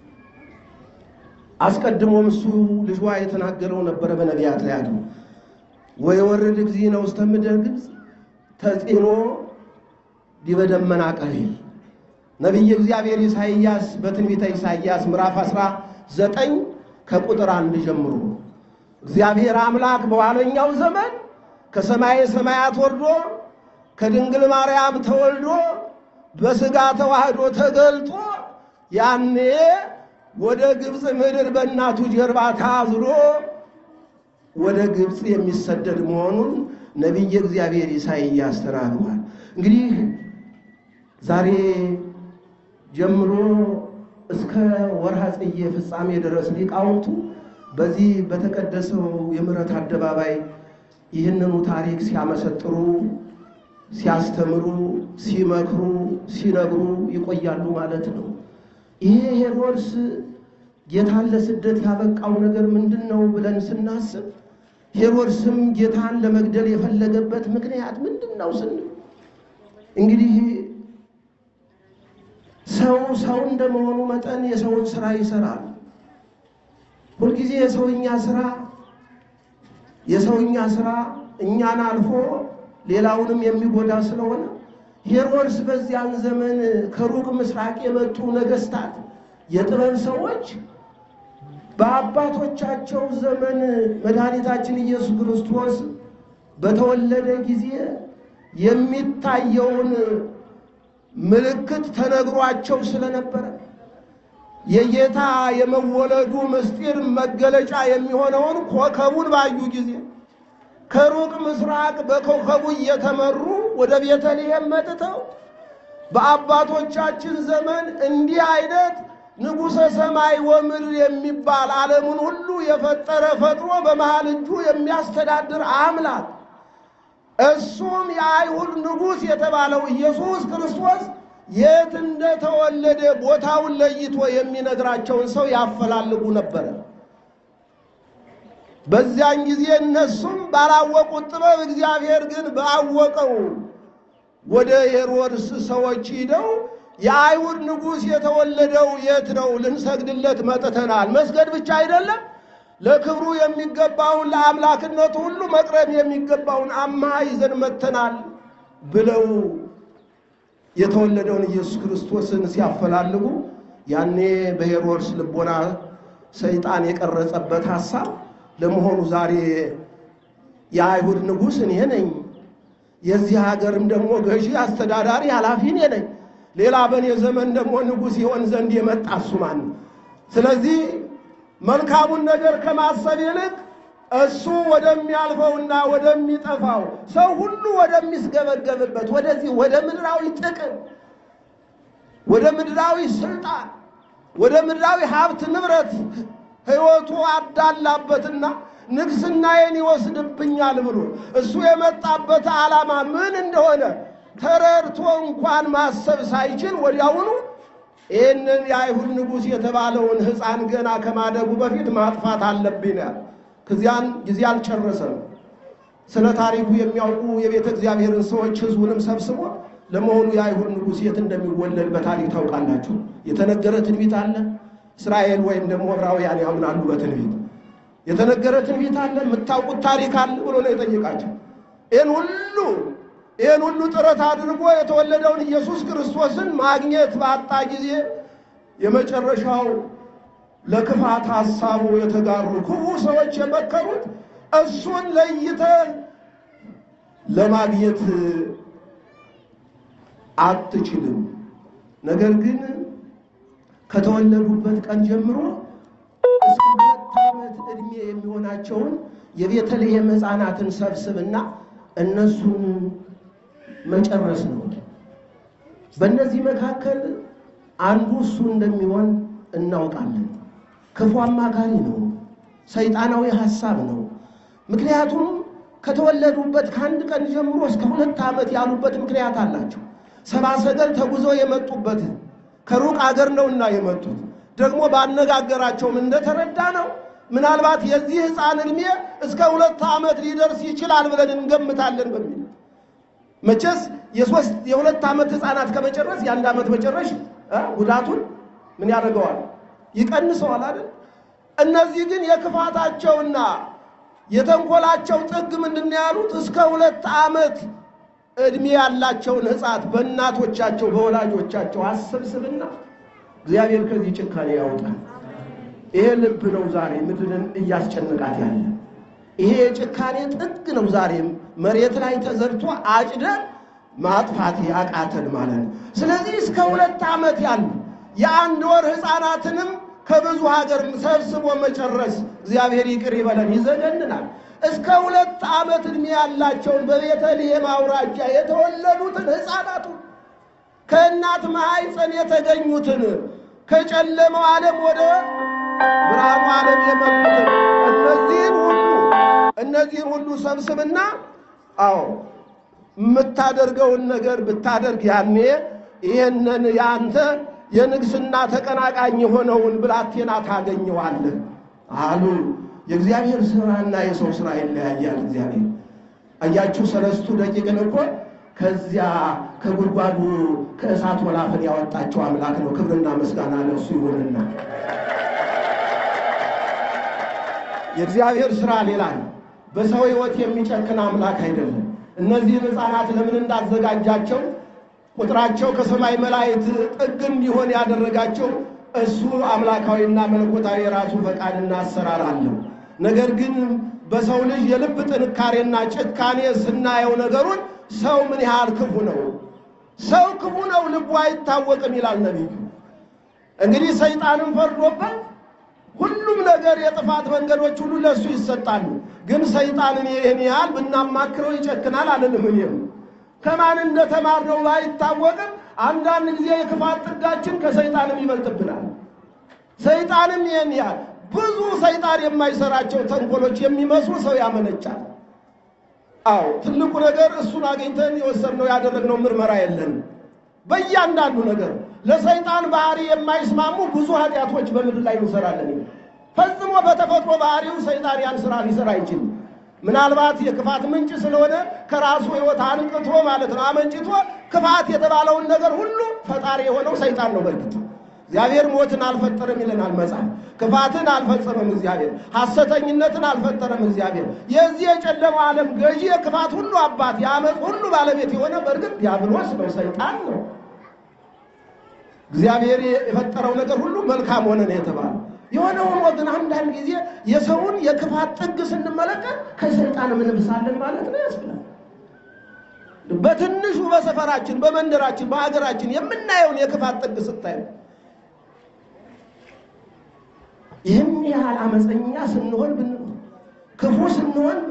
አስቀድሞም እሱ ልጇ የተናገረው ነበረ በነቢያት ላይ አድሮ ወየወርድ እግዚእነ ውስተ ምድረ ግብፅ ተጽዕኖ ዲበ ደመና ቀሊል ነቢየ እግዚአብሔር ኢሳይያስ በትንቢተ ኢሳይያስ ምዕራፍ 19 ከቁጥር አንድ ጀምሮ እግዚአብሔር አምላክ በኋለኛው ዘመን ከሰማየ ሰማያት ወርዶ ከድንግል ማርያም ተወልዶ በሥጋ ተዋህዶ ተገልጦ ያኔ ወደ ግብፅ ምድር በእናቱ ጀርባ ታዝሎ ወደ ግብፅ የሚሰደድ መሆኑን ነቢየ እግዚአብሔር ኢሳይያስ ተናግሯል። እንግዲህ ዛሬ ጀምሮ እስከ ወርሃ ጽጌ ፍጻሜ ድረስ ሊቃውንቱ በዚህ በተቀደሰው የምሕረት አደባባይ ይህንኑ ታሪክ ሲያመሰጥሩ፣ ሲያስተምሩ፣ ሲመክሩ፣ ሲነግሩ ይቆያሉ ማለት ነው። ይሄ ሄሮድስ ጌታን ለስደት ያበቃው ነገር ምንድን ነው ብለን ስናስብ ሄሮድስም ጌታን ለመግደል የፈለገበት ምክንያት ምንድን ነው ስንል እንግዲህ ሰው ሰው እንደመሆኑ መጠን የሰውን ስራ ይሰራል። ሁልጊዜ የሰውኛ ስራ የሰውኛ ስራ እኛን አልፎ ሌላውንም የሚጎዳ ስለሆነ ሄሮድስ በዚያን ዘመን ከሩቅ ምስራቅ የመጡ ነገስታት፣ የጥበብ ሰዎች በአባቶቻቸው ዘመን መድኃኒታችን ኢየሱስ ክርስቶስ በተወለደ ጊዜ የሚታየውን ምልክት ተነግሯቸው ስለነበረ የጌታ የመወለዱ ምስጢር መገለጫ የሚሆነውን ኮከቡን ባዩ ጊዜ ከሩቅ ምስራቅ በኮከቡ እየተመሩ ወደ ቤተልሔም መጥተው በአባቶቻችን ዘመን እንዲህ አይነት ንጉሠ ሰማይ ወምድር የሚባል ዓለሙን ሁሉ የፈጠረ ፈጥሮ በመሃል እጁ የሚያስተዳድር አምላክ እሱም የአይሁድ ንጉሥ የተባለው ኢየሱስ ክርስቶስ የት እንደተወለደ ቦታውን ለይቶ የሚነግራቸውን ሰው ያፈላልጉ ነበረ። በዚያን ጊዜ እነሱም ባላወቁት ጥበብ እግዚአብሔር ግን ባወቀው ወደ ሄሮድስ ሰዎች ሂደው የአይሁድ ንጉሥ የተወለደው የት ነው? ልንሰግድለት መጥተናል። መስገድ ብቻ አይደለም ለክብሩ የሚገባውን ለአምላክነቱ ሁሉ መቅረብ የሚገባውን አምሃ ይዘን መጥተናል ብለው የተወለደውን ኢየሱስ ክርስቶስን ሲያፈላልጉ ያኔ በሄሮድስ ልቦና ሰይጣን የቀረጸበት ሐሳብ ለመሆኑ ዛሬ የአይሁድ ንጉሥ እኔ ነኝ፣ የዚህ ሀገርም ደግሞ ገዢ፣ አስተዳዳሪ፣ ኃላፊ እኔ ነኝ። ሌላ በእኔ ዘመን ደግሞ ንጉሥ ይሆን ዘንድ የመጣ እሱ ማን ነው? ስለዚህ መልካሙን ነገር ከማሰብ ይልቅ እሱ ወደሚያልፈውና ወደሚጠፋው ሰው ሁሉ ወደሚስገበገብበት ወደዚህ ወደ ምድራዊ ጥቅም፣ ወደ ምድራዊ ስልጣን፣ ወደ ምድራዊ ሀብት ንብረት ሕይወቱ አዳላበትና ንግስናዬን ይወስድብኛል ብሎ እሱ የመጣበት ዓላማ ምን እንደሆነ ተረድቶ እንኳን ማሰብ ሳይችል ወዲያውኑ ይህንን የአይሁድ ንጉሥ የተባለውን ሕፃን ገና ከማደጉ በፊት ማጥፋት አለብኝ ነው ያለ። ከዚያን ጊዜ አልጨረሰም። ስለ ታሪኩ የሚያውቁ የቤተ እግዚአብሔርን ሰዎች ሕዝቡንም ሰብስቦ ለመሆኑ የአይሁድ ንጉሥ የት እንደሚወለድ በታሪክ ታውቃላችሁ? የተነገረ ትንቢት አለ? እስራኤል ወይም ደግሞ ዕብራውያን ያምናሉ በትንቢት የተነገረ ትንቢት አለ? የምታውቁት ታሪክ አለ ብሎ ነው የጠየቃቸው። ይህን ሁሉ ይህን ሁሉ ጥረት አድርጎ የተወለደውን ኢየሱስ ክርስቶስን ማግኘት ባጣ ጊዜ የመጨረሻው ለክፋት ሐሳቡ የተጋሩ ክፉ ሰዎች የመከሩት እሱን ለይተህ ለማግኘት አትችልም፣ ነገር ግን ከተወለዱበት ቀን ጀምሮ እስከ ሁለት ዓመት ዕድሜ የሚሆናቸውን የቤተልሔም ሕፃናትን ሰብስብና እነሱን መጨረስ ነው። በእነዚህ መካከል አንዱ እሱ እንደሚሆን እናውቃለን። ክፉ አማካሪ ነው። ሰይጣናዊ ሐሳብ ነው። ምክንያቱም ከተወለዱበት ከአንድ ቀን ጀምሮ እስከ ሁለት ዓመት ያሉበት ምክንያት አላቸው። ሰባ ሰገል ተጉዘው የመጡበት ከሩቅ አገር ነውና የመጡት ደግሞ ባነጋገራቸውም እንደተረዳ ነው። ምናልባት የዚህ ሕፃን ዕድሜ እስከ ሁለት ዓመት ሊደርስ ይችላል ብለን እንገምታለን በሚል መቼስ የሶስት የሁለት ዓመት ሕፃናት ከመጨረስ የአንድ ዓመት መጨረሽ ጉዳቱን ምን ያደርገዋል? ይቀንሰዋል አይደል? እነዚህ ግን የክፋታቸውና የተንኮላቸው ጥግ ምንድን ነው ያሉት? እስከ ሁለት ዓመት ዕድሜ ያላቸውን ሕፃት በእናቶቻቸው በወላጆቻቸው አሰብስብና እግዚአብሔር ከዚህ ጭካኔ ያውጣል። ይሄ ልብ ነው ዛሬ ምድርን እያስጨነቃት ያለ። ይሄ የጭካኔ ጥግ ነው ዛሬም መሬት ላይ ተዘርቶ አጭደን ማጥፋት ያቃተን ማለት ነው። ስለዚህ እስከ ሁለት ዓመት ያሉ የአንድ ወር ሕፃናትንም ከብዙ ሀገር ሰብስቦ መጨረስ እግዚአብሔር ይቅር ይበለን፣ ይዘገንናል። እስከ ሁለት ዓመት ዕድሜ ያላቸውን በቤተልሔም አውራጃ የተወለዱትን ሕፃናቱ ከእናት ማኅፀን የተገኙትን ከጨለማው ዓለም ወደ ብርሃኑ ዓለም የመጡትን እነዚህን ሁሉ እነዚህን ሁሉ ሰብስብና አዎ የምታደርገውን ነገር ብታደርግ ያኔ ይህንን የአንተ የንግስና ተቀናቃኝ የሆነውን ብላቴና ታገኘዋለህ አሉ። የእግዚአብሔር ስራና የሰው ስራ ይለያያል። እግዚአብሔር አያችሁ፣ ሰለስቱ ደቂቅን እኮ ከዚያ ከጉድጓዱ ከእሳት ወላፈን ያወጣቸው አምላክ ነው። ክብርና ምስጋና ለእሱ ይሁንና የእግዚአብሔር ስራ ሌላ ነው። በሰው ሕይወት የሚጨክን አምላክ አይደለም። እነዚህን ሕፃናት ለምን እንዳዘጋጃቸው ቁጥራቸው ከሰማይ መላእክት ጥግ እንዲሆን ያደረጋቸው እሱ አምላካዊና መለኮታዊ የራሱ ፈቃድና አሰራር አለው። ነገር ግን በሰው ልጅ የልብ ጥንካሬና ጭካኔ ስናየው ነገሩን ሰው ምን ያህል ክፉ ነው፣ ሰው ክፉ ነው፣ ልቡ አይታወቅም ይላል ነቢዩ። እንግዲህ ሰይጣንም ፈርዶበት ሁሉም ነገር የጥፋት መንገዶች ሁሉ ለእሱ ይሰጣሉ። ግን ሰይጣንን ይህን ያህል ብናማክረው ይጨክናል አልልም። እኔም ከማን እንደተማርነው ባይታወቅም አንዳንድ ጊዜ የክፋት ጥጋችን ከሰይጣንም ይበልጥብናል። ሰይጣንም ይህን ያህል ብዙ ሰይጣን የማይሰራቸው ተንኮሎች የሚመስሉ ሰው ያመነጫል። አዎ ትልቁ ነገር እሱን አግኝተን የወሰድነው ያደረግነው ምርመራ የለንም። በእያንዳንዱ ነገር ለሰይጣን ባህሪ የማይስማሙ ብዙ ኃጢአቶች በምድር ላይ እንሰራለን። ፈጽሞ በተፈጥሮ ባህሪው ሰይጣን ያን ስራ ሊሰራ አይችልም። ምናልባት የክፋት ምንጭ ስለሆነ ከራሱ ሕይወት አንቅቶ ማለት ነው አመንጭቶ ክፋት የተባለውን ነገር ሁሉ ፈጣሪ የሆነው ሰይጣን ነው። በእርግጥ እግዚአብሔር ሞትን አልፈጠረም ይለናል መጽሐፍ። ክፋትን አልፈጸመም እግዚአብሔር። ሐሰተኝነትን አልፈጠረም እግዚአብሔር። የዚህ የጨለማው ዓለም ገዢ የክፋት ሁሉ አባት የአመፅ ሁሉ ባለቤት የሆነ በእርግጥ ዲያብሎስ ነው፣ ሰይጣን ነው። እግዚአብሔር የፈጠረው ነገር ሁሉ መልካም ሆነ ነው የተባለው። የሆነ ሆኖ ግን አንዳንድ ጊዜ የሰውን የክፋት ጥግ ስንመለከት ከሰይጣን እንብሳለን ማለት ነው ያስብላል። በትንሹ በሰፈራችን፣ በመንደራችን፣ በሀገራችን የምናየውን የክፋት ጥግ ስታዩ ይህን ያህል አመፀኛ ስንሆን ብንሆን ክፉ ስንሆን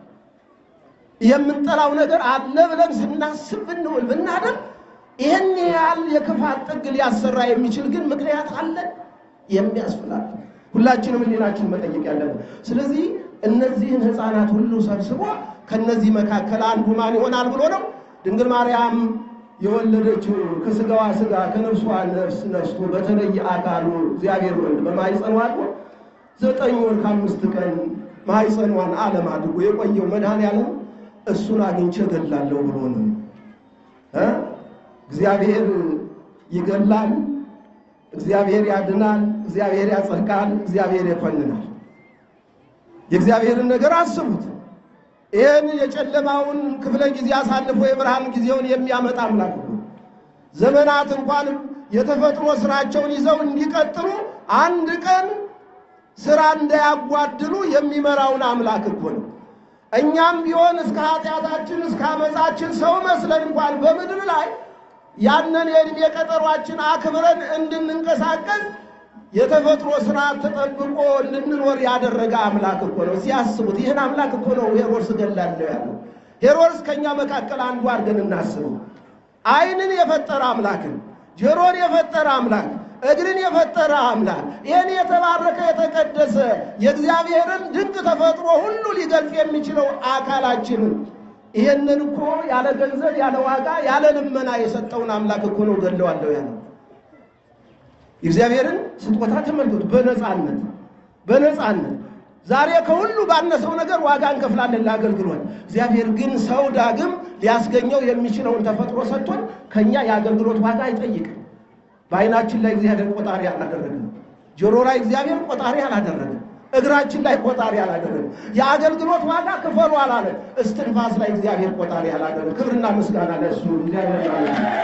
የምንጠላው ነገር አለ ብለን ስናስብ ብንውል ብናደር ይህን ያህል የክፋት ጥግ ሊያሰራ የሚችል ግን ምክንያት አለ የሚያስፈላል። ሁላችንም ሕሊናችን መጠየቅ ያለብን። ስለዚህ እነዚህን ሕፃናት ሁሉ ሰብስቦ ከነዚህ መካከል አንዱ ማን ይሆናል ብሎ ነው ድንግል ማርያም የወለደችው ከስጋዋ ስጋ ከነፍሷ ነፍስ ነስቶ በተለየ አካሉ እግዚአብሔር ወልድ በማኅፀኗ አድሮ ዘጠኝ ወር ከአምስት ቀን ማኅፀኗን ዓለም አድርጎ የቆየው መድኃኔዓለም እሱን አግኝቼ እገላለሁ ብሎ ነው። እግዚአብሔር ይገላል፣ እግዚአብሔር ያድናል፣ እግዚአብሔር ያጸድቃል፣ እግዚአብሔር ይኮንናል። የእግዚአብሔርን ነገር አስቡት። ይህን የጨለማውን ክፍለ ጊዜ አሳልፎ የብርሃን ጊዜውን የሚያመጣ አምላክ ነው። ዘመናት እንኳን የተፈጥሮ ስራቸውን ይዘው እንዲቀጥሉ አንድ ቀን ስራ እንዳያጓድሉ የሚመራውን አምላክ እኮ ነው። እኛም ቢሆን እስከ ኃጢአታችን እስከ አመፃችን ሰው መስለን እንኳን በምድር ላይ ያንን የዕድሜ ቀጠሯችን አክብረን እንድንንቀሳቀስ የተፈጥሮ ስርዓት ተጠብቆ እንድንኖር ያደረገ አምላክ እኮ ነው። ሲያስቡት ይህን አምላክ እኮ ነው ሄሮድስ እገላለሁ ያለው። ሄሮድስ ከእኛ መካከል አንዱ አድርገን እናስበው። ዓይንን የፈጠረ አምላክን ጆሮን የፈጠረ አምላክ እግርን የፈጠረ አምላክ ይህን የተባረከ የተቀደሰ የእግዚአብሔርን ድንቅ ተፈጥሮ ሁሉ ሊገልጽ የሚችለው አካላችንን ይህንን እኮ ያለ ገንዘብ ያለ ዋጋ ያለ ልመና የሰጠውን አምላክ እኮ ነው ገለዋለሁ ያለው። የእግዚአብሔርን ስጦታ ተመልከቱ። በነፃነት በነፃነት ዛሬ ከሁሉ ባነሰው ነገር ዋጋ እንከፍላለን ለአገልግሎት። እግዚአብሔር ግን ሰው ዳግም ሊያስገኘው የሚችለውን ተፈጥሮ ሰጥቶን ከእኛ የአገልግሎት ዋጋ አይጠይቅም። በዓይናችን ላይ እግዚአብሔር ቆጣሪ አላደረገም። ጆሮ ላይ እግዚአብሔር ቆጣሪ አላደረገም። እግራችን ላይ ቆጣሪ አላደረገም። የአገልግሎት ዋጋ ክፈሉ አላለም። እስትንፋስ ላይ እግዚአብሔር ቆጣሪ አላደረገም። ክብርና ምስጋና ለእሱ እግዚአብሔር ማለት ነው።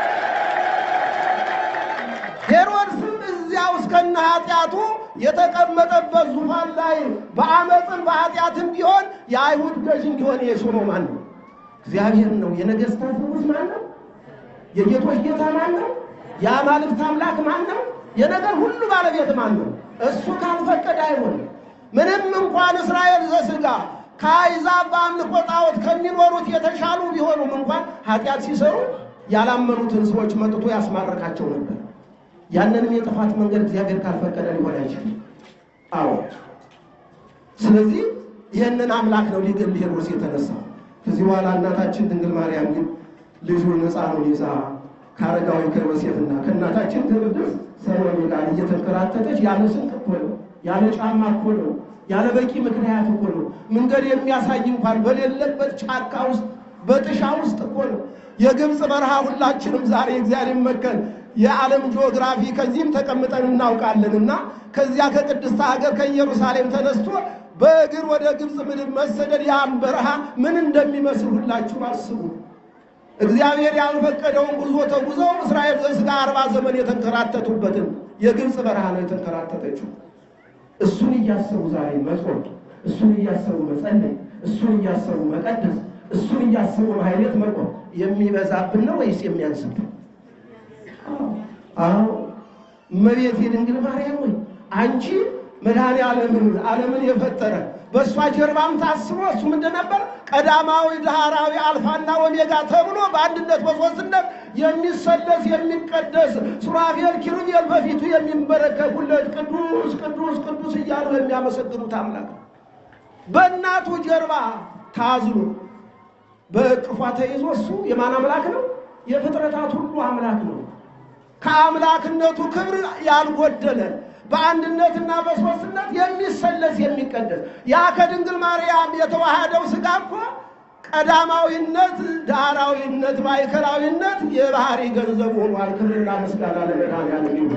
ሄሮድስም እዚያው እስከነ ኃጢአቱ የተቀመጠበት ዙፋን ላይ በአመፅን በኃጢአትም ቢሆን የአይሁድ ገዥ እንዲሆን የሾመው ማን ነው? እግዚአብሔር ነው። የነገሥታት ንጉሥ ማን ነው? የጌቶች ጌታ ማን ነው? የአማልክት አምላክ ማን ነው? የነገር ሁሉ ባለቤት ማን ነው? እሱ ካልፈቀደ አይሆንም። ምንም እንኳን እስራኤል ዘሥጋ ከአሕዛብ በአምልኮ ጣዖት ከሚኖሩት የተሻሉ ቢሆኑም እንኳን ኃጢአት ሲሰሩ ያላመኑትን ሰዎች መጥቶ ያስማረካቸው ነበር። ያንንም የጥፋት መንገድ እግዚአብሔር ካልፈቀደ ሊሆን አይችልም። አዎ፣ ስለዚህ ይህንን አምላክ ነው ሊገል ሄሮድስ የተነሳው። ከዚህ በኋላ እናታችን ድንግል ማርያም ግን ልጁን ሕፃኑን ይዛ ከአረጋዊ ከዮሴፍና ከእናታችን ከቅድስት ሰሎሜ ጋር እየተንከራተተች ያለ ስንቅ እኮ ነው፣ ያለ ጫማ እኮ ነው፣ ያለ በቂ ምክንያት እኮ ነው። መንገድ የሚያሳይ እንኳን በሌለበት ጫካ ውስጥ በጥሻ ውስጥ እኮ ነው። የግብፅ በረሃ ሁላችንም ዛሬ እግዚአብሔር ይመስገን የዓለም ጂኦግራፊ ከዚህም ተቀምጠን እናውቃለን እና ከዚያ ከቅድስት ሀገር ከኢየሩሳሌም ተነስቶ በእግር ወደ ግብፅ ምድር መሰደድ ያን በረሃ ምን እንደሚመስል ሁላችሁ አስቡ። እግዚአብሔር ያልፈቀደውን ጉዞ ተጉዘው እስራኤል ዘሥጋ አርባ ዘመን የተንከራተቱበትን የግብፅ በረሃ ነው የተንከራተተችው። እሱን እያሰቡ ዛሬ መጾም፣ እሱን እያሰቡ መጸለይ፣ እሱን እያሰቡ መቀደስ፣ እሱን እያሰቡ ማሕሌት መቆም የሚበዛብን ነው ወይስ የሚያንስብን? አዎ እመቤቴ ድንግል ማርያም ወይ አንቺ መድኃኔ ዓለምን ዓለምን የፈጠረ በእሷ ጀርባም ታስቦ እሱ ምንድን ነበር? ቀዳማዊ ዳህራዊ አልፋና ኦሜጋ ተብሎ በአንድነት በሦስትነት የሚሰለስ የሚቀደስ ሱራፌል ኪሩቤል በፊቱ የሚንበረከኩለት ቅዱስ ቅዱስ ቅዱስ እያሉ የሚያመሰግኑት አምላክ ነው። በእናቱ ጀርባ ታዝሎ በእቅፏ ተይዞ እሱ የማን አምላክ ነው? የፍጥረታት ሁሉ አምላክ ነው። ከአምላክነቱ ክብር ያልጎደለ በአንድነትና በሦስትነት የሚሰለስ የሚቀደስ ያ ከድንግል ማርያም የተዋሃደው ሥጋ እኮ ቀዳማዊነት፣ ዳህራዊነት፣ ማዕከላዊነት የባህሪ ገንዘብ ሆኗል። ክብርና ምስጋና ለመድኃኒዓለም ይሁን።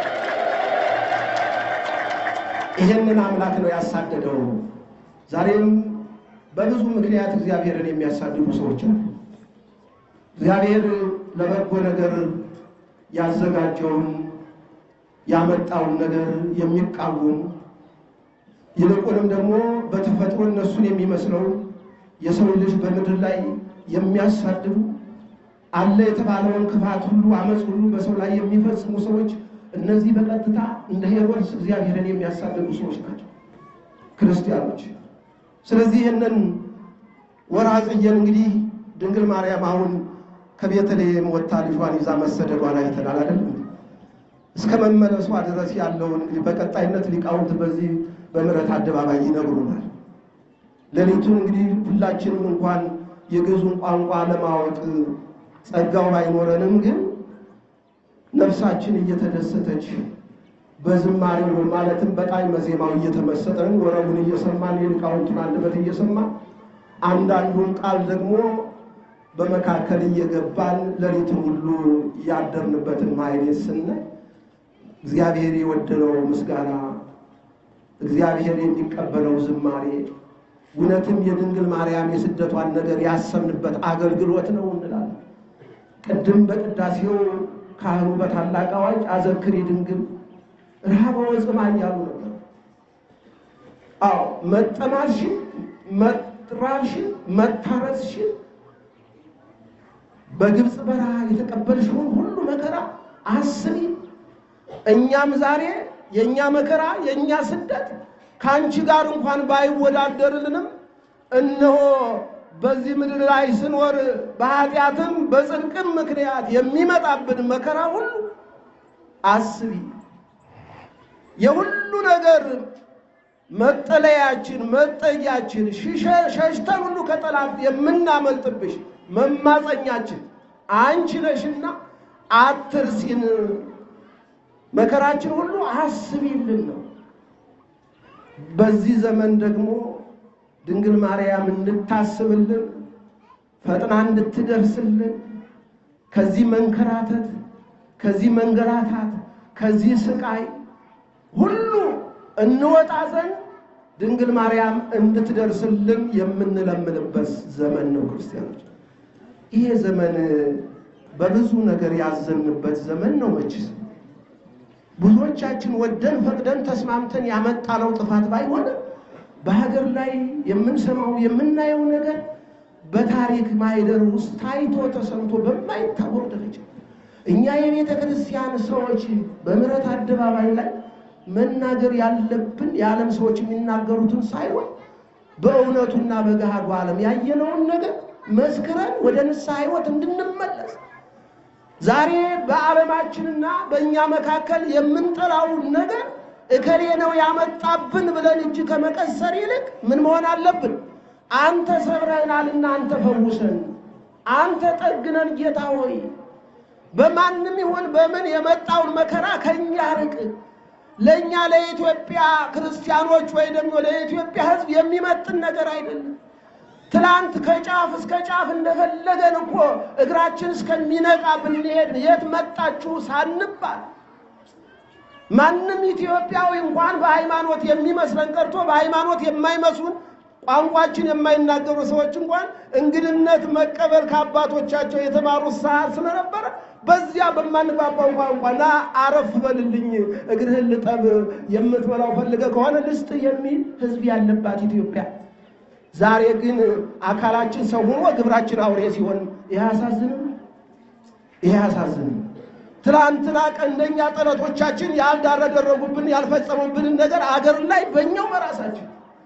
ይህንን አምላክ ነው ያሳደደው። ዛሬም በብዙ ምክንያት እግዚአብሔርን የሚያሳድዱ ሰዎች አሉ። እግዚአብሔር ለበጎ ነገር ያዘጋጀውን ያመጣውን ነገር የሚቃወሙ ይልቁንም ደግሞ በተፈጥሮ እነሱን የሚመስለው የሰው ልጅ በምድር ላይ የሚያሳድዱ አለ የተባለውን ክፋት ሁሉ አመፅ ሁሉ በሰው ላይ የሚፈጽሙ ሰዎች እነዚህ በቀጥታ እንደ ሄሮድስ እግዚአብሔርን የሚያሳድዱ ሰዎች ናቸው ክርስቲያኖች። ስለዚህ ይህንን ወርኃ ጽጌን እንግዲህ ድንግል ማርያም አሁን ከቤተልሔም ወጥታ ልጇን ይዛ መሰደዷን አይተናል አይደለም? እስከ መመለሷ ድረስ ያለውን እንግዲህ በቀጣይነት ሊቃውንት በዚህ በምሕረት አደባባይ ይነግሩናል። ሌሊቱን እንግዲህ ሁላችንም እንኳን የግዕዙን ቋንቋ ለማወቅ ጸጋው ባይኖረንም ግን ነፍሳችን እየተደሰተች በዝማሬው ማለትም በጣዕመ ዜማው እየተመሰጠን ወረቡን እየሰማን የሊቃውንቱን አንደበት እየሰማን አንዳንዱን ቃል ደግሞ በመካከል እየገባን ሌሊቱን ሁሉ ያደርንበትን ማሕሌት ስናይ እግዚአብሔር የወደደው ምስጋና እግዚአብሔር የሚቀበለው ዝማሬ እውነትም የድንግል ማርያም የስደቷን ነገር ያሰብንበት አገልግሎት ነው እንላለን። ቅድም በቅዳሴው ካህኑ በታላቅ አዋጅ አዘክሪ ድንግል ረሃበ ወጽምዓ እያሉ ነበር። አዎ መጠማትሽን፣ መራብሽን፣ መታረስሽን በግብፅ በረሃ የተቀበልሽውን ሁሉ መከራ አስቢ። እኛም ዛሬ የእኛ መከራ የእኛ ስደት ከአንቺ ጋር እንኳን ባይወዳደርልንም እነሆ በዚህ ምድር ላይ ስንወር በኃጢአትም በጽድቅም ምክንያት የሚመጣብን መከራ ሁሉ አስቢ። የሁሉ ነገር መጠለያችን መጠጊያችን ሸሽተን ሁሉ ከጠላት የምናመልጥብሽ መማፀኛችን አንቺ ነሽና አትርሲን፣ መከራችን ሁሉ አስቢልን ነው። በዚህ ዘመን ደግሞ ድንግል ማርያም እንድታስብልን ፈጥና እንድትደርስልን ከዚህ መንከራተት፣ ከዚህ መንገላታት፣ ከዚህ ስቃይ ሁሉ እንወጣ ዘንድ ድንግል ማርያም እንድትደርስልን የምንለምንበት ዘመን ነው። ክርስቲያኖች ይሄ ዘመን በብዙ ነገር ያዘንበት ዘመን ነው። መችስ ብዙዎቻችን ወደን ፈቅደን ተስማምተን ያመጣነው ጥፋት ባይሆንም በሀገር ላይ የምንሰማው የምናየው ነገር በታሪክ ማይደር ውስጥ ታይቶ ተሰምቶ በማይታወቅ ደረጃ እኛ የቤተ ክርስቲያን ሰዎች በምሕረት አደባባይ ላይ መናገር ያለብን የዓለም ሰዎች የሚናገሩትን ሳይሆን በእውነቱና በገሃዱ ዓለም ያየነውን ነገር መስክረን ወደ ንስሐ ሕይወት እንድንመለስ ዛሬ በዓለማችንና በእኛ መካከል የምንጠላውን ነገር እከሌ ነው ያመጣብን ብለን እጅ ከመቀሰር ይልቅ ምን መሆን አለብን? አንተ ሰብረህናልና አንተ ፈውሰን፣ አንተ ጠግነን ጌታ ሆይ በማንም ይሁን በምን የመጣውን መከራ ከእኛ ርቅ። ለእኛ ለኢትዮጵያ ክርስቲያኖች ወይ ደግሞ ለኢትዮጵያ ሕዝብ የሚመጥን ነገር አይደለም። ትላንት ከጫፍ እስከ ጫፍ እንደፈለገን እኮ እግራችን እስከሚነቃ ብንሄድ የት መጣችሁ ሳንባል ማንም ኢትዮጵያዊ እንኳን በሃይማኖት የሚመስለን ቀርቶ በሃይማኖት የማይመስሉን ቋንቋችን የማይናገሩ ሰዎች እንኳን እንግድነት መቀበል ከአባቶቻቸው የተማሩት ሰዓት ስለነበረ በዚያ በማንግባባው ቋንቋ ና አረፍ በልልኝ እግርህን ልጠብ የምትበላው ፈልገ ከሆነ ልስጥ የሚል ህዝብ ያለባት ኢትዮጵያ ዛሬ ግን አካላችን ሰው ሆኖ ግብራችን አውሬ ሲሆን ይህ አያሳዝንም? ይህ አያሳዝንም? ትላንትና ቀንደኛ ጠላቶቻችን ያልዳረደረጉብን ያልፈጸሙብንን ነገር አገር ላይ በእኛው በራሳችን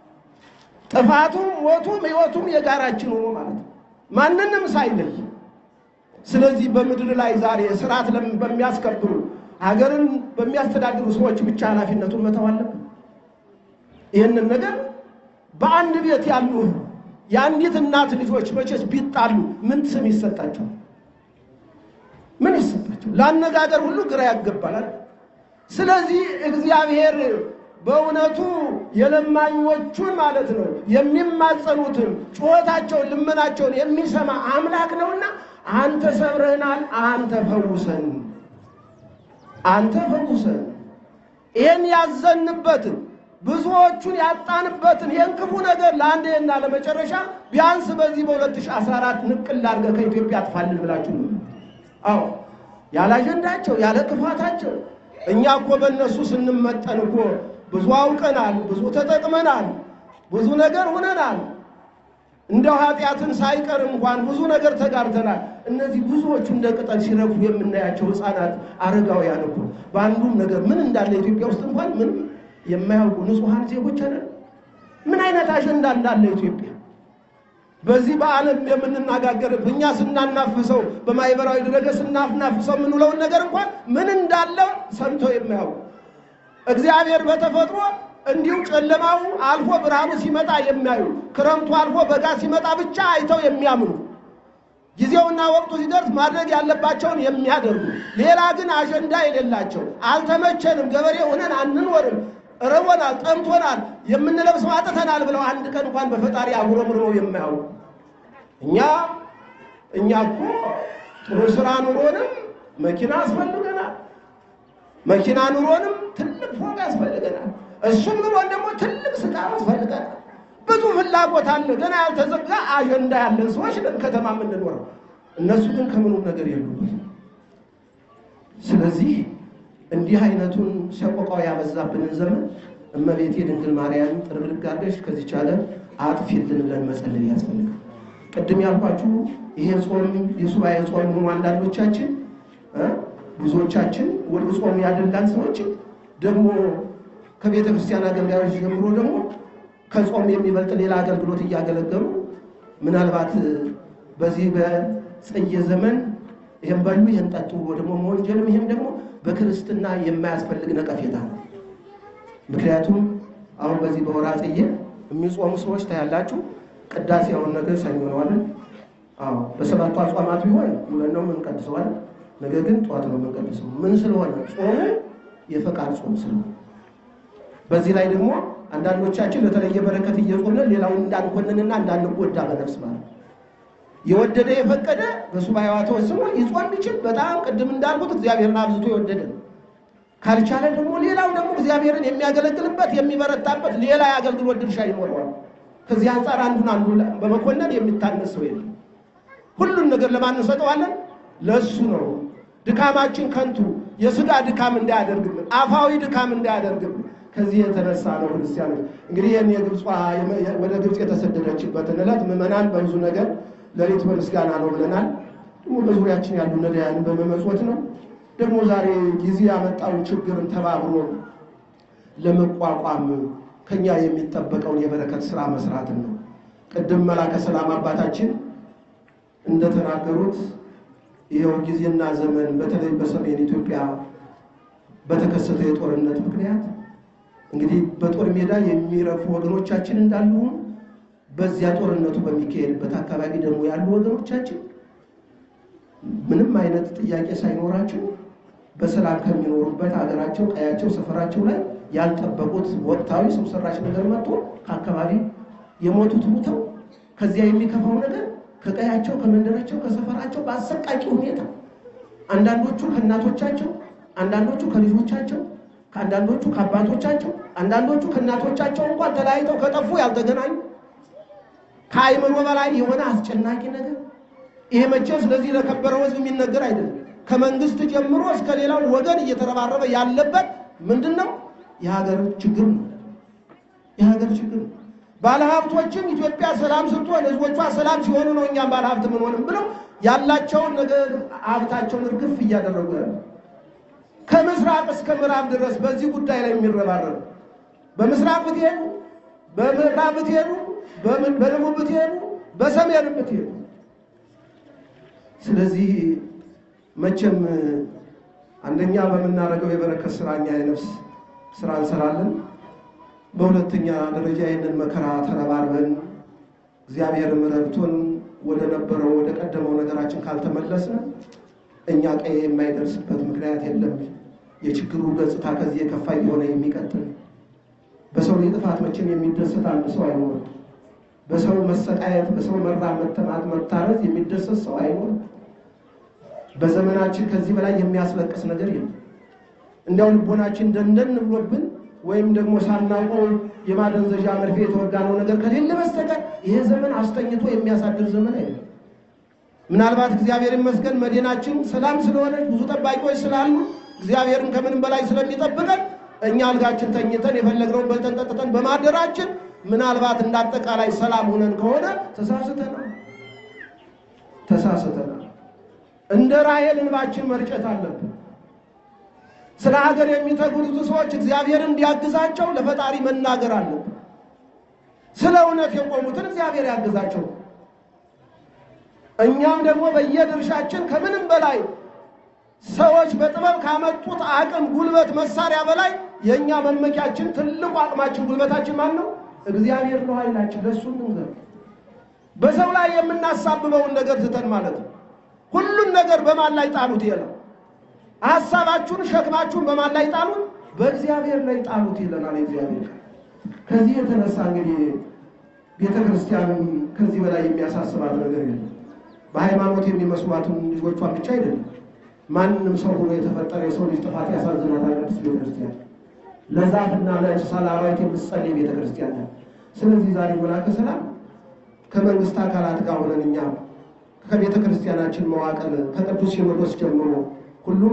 ጥፋቱም ሞቱም ህይወቱም የጋራችን ሆኖ ማለት ነው፣ ማንንም ሳይለይ። ስለዚህ በምድር ላይ ዛሬ ስርዓት በሚያስከብሩ ሀገርን በሚያስተዳድሩ ሰዎች ብቻ ኃላፊነቱን መተው አለብን። ይህንን ነገር በአንድ ቤት ያሉ የአንዲት እናት ልጆች መቼስ ቢጣሉ ምን ስም ይሰጣቸዋል? ምን ይሰጣቸው? ለአነጋገር ሁሉ ግራ ያገባላል። ስለዚህ እግዚአብሔር በእውነቱ የለማኞቹን ማለት ነው የሚማጸኑትን ጩኸታቸውን፣ ልመናቸውን የሚሰማ አምላክ ነውና አንተ ሰብረህናል፣ አንተ ፈውሰን፣ አንተ ፈውሰን ይህን ያዘንበትን ብዙዎቹን ያጣንበትን ይህን ክፉ ነገር ለአንዴና ለመጨረሻ ቢያንስ በዚህ በ2014 ንቅል አድርገህ ከኢትዮጵያ አጥፋልን ብላችሁ ነው። አዎ ያለ አጀንዳቸው ያለ ክፋታቸው እኛ እኮ በእነሱ ስንመጠን እኮ ብዙ አውቀናል፣ ብዙ ተጠቅመናል፣ ብዙ ነገር ሆነናል። እንደው ኃጢአትን ሳይቀር እንኳን ብዙ ነገር ተጋርተናል። እነዚህ ብዙዎቹ እንደ ቅጠል ሲረግፉ የምናያቸው ሕፃናት፣ አረጋውያን እኮ በአንዱም ነገር ምን እንዳለ ኢትዮጵያ ውስጥ እንኳን ምንም የማያውቁ ንጹሐን ዜጎች አለ። ምን አይነት አጀንዳ እንዳለ ኢትዮጵያ በዚህ በዓለም የምንነጋገርብ እኛ ስናናፍሰው በማህበራዊ ድረገጽ ስናናፍሰው የምንውለውን ነገር እንኳን ምን እንዳለ ሰምተው የማያውቁ እግዚአብሔር በተፈጥሮ እንዲሁ ጨለማው አልፎ ብርሃኑ ሲመጣ የሚያዩ ክረምቱ አልፎ በጋ ሲመጣ ብቻ አይተው የሚያምኑ ጊዜውና ወቅቱ ሲደርስ ማድረግ ያለባቸውን የሚያደርጉ ሌላ ግን አጀንዳ የሌላቸው አልተመቸንም፣ ገበሬ ሆነን አንኖርም፣ ርቦናል፣ ጠምቶናል፣ የምንለብሰው አጥተናል ብለው አንድ ቀን እንኳን በፈጣሪ አጉረምርመው የማያውቁ እኛ እኛ እኮ ጥሩ ስራ ኑሮንም መኪና ያስፈልገናል። መኪና ኑሮንም ትልቅ ፎቅ ያስፈልገናል። እሱም ኑሮን ደግሞ ትልቅ ስጋ ያስፈልገናል። ብዙ ፍላጎት አለ። ገና ያልተዘጋ አጀንዳ ያለን ሰዎች ነን ከተማ የምንኖረው። እነሱ ግን ከምኑም ነገር የሉበት። ስለዚህ እንዲህ አይነቱን ሰቆቃው ያበዛብንን ዘመን እመቤቴ ድንግል ማርያም ጥርግርግ አድርገሽ ከዚች ዓለም አጥፊልን ብለን መጸለይ ያስፈልጋል። ቅድም ያልኳችሁ ይሄ ጾም የሱባኤ ጾም ሆኖ አንዳንዶቻችን እ ብዙዎቻችን ወደ ጾም ያደላን ሰዎች ደግሞ ከቤተ ክርስቲያን አገልጋዮች ጀምሮ ደግሞ ከጾም የሚበልጥ ሌላ አገልግሎት እያገለገሉ ምናልባት በዚህ በጽየ ዘመን ይህም በሉ ይህን ጠጡ ብሎ ደግሞ መወንጀልም ይህም ደግሞ በክርስትና የማያስፈልግ ነቀፌታ ነው። ምክንያቱም አሁን በዚህ በወርኃ ጽጌ የሚጾሙ ሰዎች ታያላችሁ። ቅዳሴውን ነገር ሰኞ ነው አይደል? አዎ በሰባቱ አጽዋማት ቢሆን ሁለት ነው የምንቀድሰው አይደል? ነገር ግን ጠዋት ነው የምንቀድሰው። ምን ስለሆነ ጾሙ የፈቃድ ጾም ስለሆነ በዚህ ላይ ደግሞ አንዳንዶቻችን ለተለየ በረከት እየጾምን ሌላውን እንዳንኮንንና እንዳንጎዳ በነፍስ ማለት ነው። የወደደ የፈቀደ በሱባኤዋ ተወስኖ ይጾም ቢችል በጣም ቅድም እንዳልኩት እግዚአብሔርን አብዝቶ የወደደ ነው። ካልቻለ ደግሞ ሌላው ደግሞ እግዚአብሔርን የሚያገለግልበት የሚበረታበት ሌላ የአገልግሎት ድርሻ ይኖረዋል። ከዚህ አንጻር አንዱን አንዱ በመኮነን የሚታነስ ሰው የለም። ሁሉን ነገር ለማን እንሰጠዋለን? ለእሱ ነው። ድካማችን ከንቱ የስጋ ድካም እንዳያደርግብን፣ አፋዊ ድካም እንዳያደርግብን ከዚህ የተነሳ ነው ክርስቲያኖች እንግዲህ ይህን የግብፅ ወደ ግብፅ የተሰደደችበትን ዕለት ምዕመናን በብዙ ነገር ሌሊት በምስጋና ነው ብለናል። ደግሞ በዙሪያችን ያሉ ነዳያንን በመመጽወት ነው። ደግሞ ዛሬ ጊዜ ያመጣውን ችግርን ተባብሮ ለመቋቋም ከኛ የሚጠበቀውን የበረከት ስራ መስራትን ነው። ቅድም መላከ ሰላም አባታችን እንደተናገሩት ይኸው ጊዜና ዘመን በተለይ በሰሜን ኢትዮጵያ በተከሰተ የጦርነት ምክንያት እንግዲህ በጦር ሜዳ የሚረፉ ወገኖቻችን እንዳሉ በዚያ ጦርነቱ በሚካሄድበት አካባቢ ደግሞ ያሉ ወገኖቻችን ምንም አይነት ጥያቄ ሳይኖራቸው በሰላም ከሚኖሩበት ሀገራቸው፣ ቀያቸው፣ ሰፈራቸው ላይ ያልጠበቁት ወቅታዊ ሰው ሰራሽ ነገር መጥቶ ከአካባቢ የሞቱት ሙተው ከዚያ የሚከፋው ነገር ከቀያቸው፣ ከመንደራቸው፣ ከሰፈራቸው በአሰቃቂ ሁኔታ አንዳንዶቹ ከእናቶቻቸው፣ አንዳንዶቹ ከልጆቻቸው፣ ከአንዳንዶቹ ከአባቶቻቸው፣ አንዳንዶቹ ከእናቶቻቸው እንኳን ተለያይተው ከጠፉ ያልተገናኙ ከአይምሮ በላይ የሆነ አስጨናቂ ነገር ይሄ መቼም ስለዚህ ለከበረው ሕዝብ የሚነገር አይደለም። ከመንግስት ጀምሮ እስከ ሌላው ወገን እየተረባረበ ያለበት ምንድን ነው? የሀገር ችግር ነው። የሀገር ችግር ነው። ባለሀብቶችም ኢትዮጵያ ሰላም ስትሆን ህዝቦቿ ሰላም ሲሆኑ ነው እኛም ባለሀብት ምንሆንም ብለው ያላቸውን ነገር ሀብታቸውን እርግፍ እያደረጉ ያለ ከምስራቅ እስከ ምዕራብ ድረስ በዚህ ጉዳይ ላይ የሚረባረብ በምስራቅ ብትሄዱ፣ በምዕራብ ብትሄዱ፣ በደቡብ ብትሄዱ፣ በሰሜን ብትሄዱ ስለዚህ መቼም አንደኛ በምናደርገው የበረከት ስራ እኛ የነፍስ ስራ እንሰራለን። በሁለተኛ ደረጃ ይህንን መከራ ተረባርበን እግዚአብሔርም ረድቶን ወደ ነበረው ወደ ቀደመው ነገራችን ካልተመለስን እኛ ቀይ የማይደርስበት ምክንያት የለም። የችግሩ ገጽታ ከዚህ የከፋ እየሆነ የሚቀጥል በሰው ላይ ጥፋት መቼም የሚደሰት አንድ ሰው አይኖርም። በሰው መሰቃየት፣ በሰው መራብ፣ መተማት፣ መታረዝ የሚደሰት ሰው አይኖርም። በዘመናችን ከዚህ በላይ የሚያስለቅስ ነገር የለም። እንዲያው ልቦናችን ደንደን ብሎብን ወይም ደግሞ ሳናውቀው የማደንዘዣ መርፌ የተወጋነው ነገር ከሌለ በስተቀር ይሄ ዘመን አስተኝቶ የሚያሳድር ዘመን አይደለም። ምናልባት እግዚአብሔር ይመስገን መዲናችን ሰላም ስለሆነ ብዙ ጠባቂዎች ስላሉ እግዚአብሔርን ከምንም በላይ ስለሚጠብቀን እኛ አልጋችን ተኝተን የፈለግነውን በልተን ጠጥተን በማደራችን ምናልባት እንዳጠቃላይ ሰላም ሆነን ከሆነ ተሳስተናል ተሳስተናል። እንደ ራሔል እንባችን መርጨት አለብን። ስለ ሀገር የሚተጉት ሰዎች እግዚአብሔር እንዲያግዛቸው ለፈጣሪ መናገር አለብን። ስለ እውነት የቆሙትን እግዚአብሔር ያግዛቸው። እኛም ደግሞ በየድርሻችን ከምንም በላይ ሰዎች በጥበብ ካመጡት አቅም፣ ጉልበት፣ መሳሪያ በላይ የእኛ መመኪያችን ትልቁ አቅማችን ጉልበታችን ማን ነው? እግዚአብሔር ነው ኃይላችን። ለእሱ እንንገር። በሰው ላይ የምናሳብበውን ነገር ትተን ማለት ነው። ሁሉን ነገር በማን ላይ ጣሉት? ይላል ሀሳባችሁን፣ ሸክማችሁን በማን ላይ ጣሉት? በእግዚአብሔር ላይ ጣሉት ይለናል እግዚአብሔር። ከዚህ የተነሳ እንግዲህ ቤተ ክርስቲያንም ከዚህ በላይ የሚያሳስባት ነገር የለም። በሃይማኖት የሚመስሏትን ልጆቿን ብቻ አይደለም ማንም ሰው ሆኖ የተፈጠረ የሰው ልጅ ጥፋት ያሳዝናታል። ቅድስት ቤተ ክርስቲያን ለዛፍና ለእንስሳ ለአራዊት የምትጸልይ ቤተ ክርስቲያን ናት። ስለዚህ ዛሬ መላከ ሰላም ከመንግስት አካላት ጋር ሆነን እኛ ከቤተ ክርስቲያናችን መዋቅር ከቅዱስ ሲኖዶስ ጀምሮ ሁሉም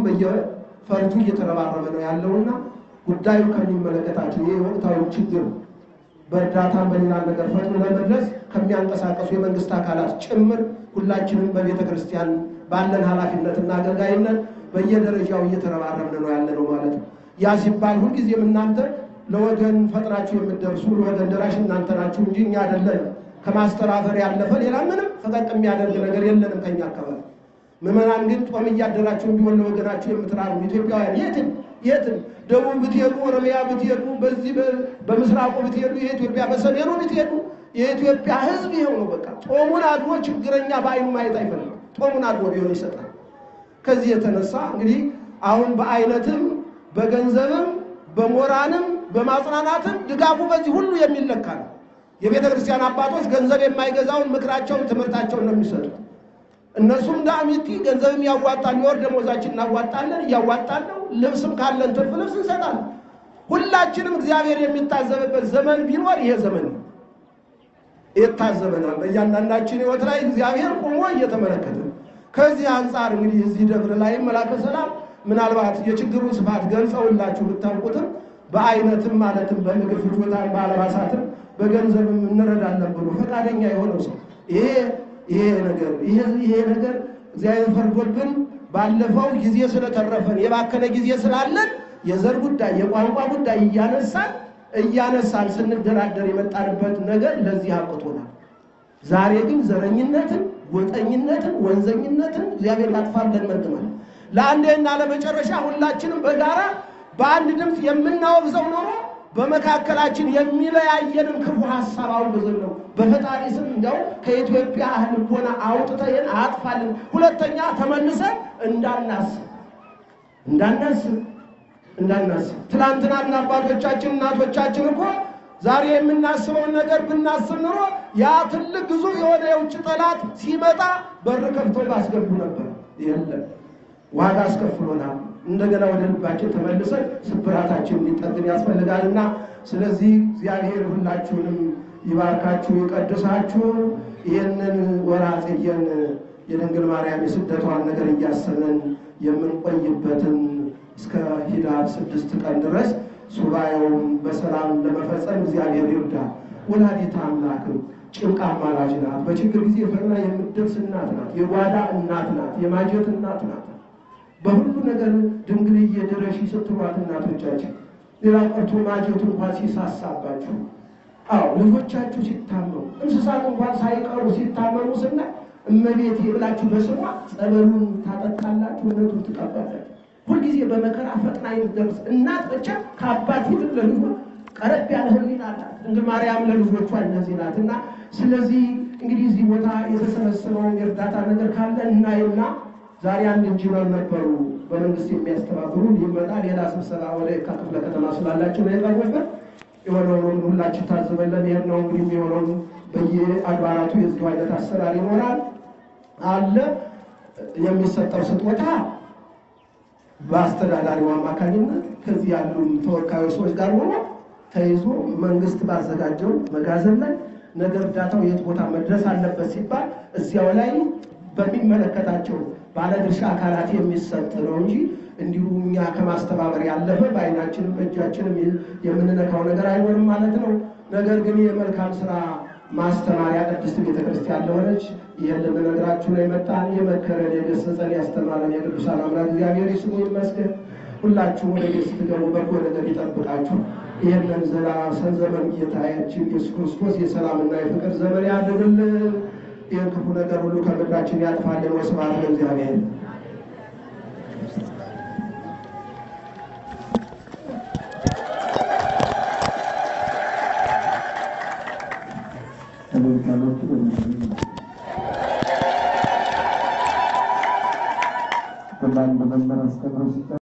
በየፈርጁ እየተረባረበ ነው ያለውና ጉዳዩ ከሚመለከታቸው ይህ ወቅታዊ ችግር በእርዳታ በሌላ ነገር ፈጥኖ ለመድረስ ከሚያንቀሳቀሱ የመንግስት አካላት ጭምር ሁላችንም በቤተ ክርስቲያን ባለን ኃላፊነትና አገልጋይነት በየደረጃው እየተረባረብን ነው ያለ ነው ማለት ነው። ያ ሲባል ሁልጊዜም እናንተ ለወገን ፈጥናችሁ የምትደርሱ ለወገን ደራሽ እናንተ ናችሁ እንጂ እኛ አይደለንም። ከማስተራፈር ያለፈ ሌላ ምንም ፈቀቅ የሚያደርግ ነገር የለንም ከኛ አካባቢ። ምዕመናን ግን ጦም እያደራችሁ ቢሆን ለወገናችሁ የምትራሩ ኢትዮጵያውያን የትም የትም ደቡብ ብትሄዱ፣ ኦሮሚያ ብትሄዱ፣ በዚህ በምስራቁ ብትሄዱ፣ የኢትዮጵያ በሰሜኑ ብትሄዱ የኢትዮጵያ ሕዝብ ይኸው ነው። በቃ ጦሙን አድሮ ችግረኛ በአይኑ ማየት አይፈልግም። ጦሙን አድሮ ቢሆን ይሰጣል። ከዚህ የተነሳ እንግዲህ አሁን በአይነትም በገንዘብም በሞራንም በማጽናናትም ድጋፉ በዚህ ሁሉ የሚለካ ነው። የቤተ ክርስቲያን አባቶች ገንዘብ የማይገዛውን ምክራቸውን፣ ትምህርታቸውን ነው የሚሰጡት። እነሱም እንደ አሚቲ ገንዘብም ያዋጣል። የወር ደመወዛችን እናዋጣለን፣ እያዋጣን ነው። ልብስም ካለን ትርፍ ልብስ እንሰጣለን። ሁላችንም እግዚአብሔር የሚታዘብበት ዘመን ቢኖር ይሄ ዘመን ነው። ይታዘበናል። በእያንዳንዳችን ሕይወት ላይ እግዚአብሔር ቆሞ እየተመለከተ ከዚህ አንጻር እንግዲህ እዚህ ደብር ላይ መላከ ሰላም ምናልባት የችግሩን ስፋት ገልጸውላችሁ ብታውቁትም በአይነትም ማለትም በምግብ ፍጆታም በአልባሳትም በገንዘብም እንረዳለን ብሎ ፈቃደኛ የሆነው ሰው ይሄ ይሄ ነገር ይሄ ነገር እግዚአብሔር ፈርዶብን ባለፈው ጊዜ ስለተረፈን የባከነ ጊዜ ስላለን የዘር ጉዳይ የቋንቋ ጉዳይ እያነሳን እያነሳን ስንደራደር የመጣንበት ነገር ለዚህ አብቅቶናል። ዛሬ ግን ዘረኝነትን፣ ጎጠኝነትን፣ ወንዘኝነትን እግዚአብሔር ላጥፋ ብለን መርጠናል። ለአንዴና ለመጨረሻ ሁላችንም በጋራ በአንድ ድምፅ የምናወግዘው ኖሮ በመካከላችን የሚለያየንን ክፉ ሀሳብ አውግዘን ነው በፈጣሪ ስም እንዲያው ከኢትዮጵያ ልቦና አውጥተን አጥፋልን። ሁለተኛ ተመልሰን እንዳናስብ እንዳናስብ እንዳናስብ ትናንትናና አባቶቻችን እናቶቻችን እኮ ዛሬ የምናስበውን ነገር ብናስብ ኑሮ ያ ትልቅ ግዙፍ የሆነ የውጭ ጠላት ሲመጣ በር ከፍተው ባስገቡ ነበር። የለም ዋጋ አስከፍሎናል። እንደገና ወደ ልባችን ተመልሰን ስብራታችን እንዲጠግን ያስፈልጋልና ስለዚህ እግዚአብሔር ሁላችሁንም ይባርካችሁ ይቀድሳችሁ። ይህንን ወርኃ ጽጌን የድንግል ማርያም የስደቷን ነገር እያሰብን የምንቆይበትን እስከ ኅዳር ስድስት ቀን ድረስ ሱባኤውን በሰላም ለመፈጸም እግዚአብሔር ይርዳል። ወላዲተ አምላክም ጭንቅ አማላጅ ናት። በችግር ጊዜ ፈጥና የምትደርስ እናት ናት። የጓዳ እናት ናት። የማጀት እናት ናት። በሁሉ ነገር ድንግልዬ ድረሺ ስትሏት እናቶቻችን ሌላ ቀርቶ ማጀቱ እንኳን ሲሳሳባችሁ፣ አዎ ልጆቻችሁ ሲታመሙ፣ እንስሳት እንኳን ሳይቀሩ ሲታመሙ ስና እመቤቴ ብላችሁ በስሟ ጸበሉን ታጠጣላችሁ፣ እውነቱን ትቀባላችሁ። ሁልጊዜ በመከራ ፈጥና የምትደርስ እናት ብቻ ከአባት ይልቅ ለልጇ ቀረብ ያለ ሕሊና አላት። ድንግል ማርያም ለልጆቿ እነዚህ ናት እና ስለዚህ እንግዲህ እዚህ ቦታ የተሰበሰበውን የእርዳታ ነገር ካለ እናይና ዛሬ አንድ ኢንጂነር ነበሩ በመንግስት የሚያስተባብሩ ሊመጣ ሌላ ስብሰባ ወደ የካ ክፍለ ከተማ ስላላቸው ነው የቀረበት። የሆነውን ሁላችን ታዝበን ለመሄድ ነው እንግዲህ የሚሆነውን በየአድባራቱ የዚሁ አይነት አሰራር ይኖራል አለ የሚሰጠው ስጦታ በአስተዳዳሪው አማካኝነት ከዚህ ያሉ ተወካዮች ሰዎች ጋር ሆኖ ተይዞ መንግስት ባዘጋጀው መጋዘን ላይ ነገ እርዳታው የት ቦታ መድረስ አለበት ሲባል እዚያው ላይ በሚመለከታቸው ባለድርሻ አካላት የሚሰጥ ነው እንጂ እንዲሁ እኛ ከማስተባበር ያለፈ በአይናችንም በእጃችንም የምንነካው ነገር አይኖርም ማለት ነው። ነገር ግን የመልካም ስራ ማስተማሪያ ቅድስት ቤተክርስቲያን ለሆነች ይህን ልንነግራችሁ ነው የመጣን። የመከረን የገሰጸን ያስተማረን የቅዱሳን አምላክ እግዚአብሔር ስሙ ይመስገን። ሁላችሁም ወደ ቤት ስትገቡ በጎ ነገር ይጠብቃችሁ። ይህንን ዘላሰን ዘመን ጌታችን ኢየሱስ ክርስቶስ የሰላምና የፍቅር ዘመን ያድርግልን። ይህን ክፉ ነገር ሁሉ ከምድራችን ያጥፋልን። ወስብሐት ለእግዚአብሔር። በማን በመምህር አስተምሮ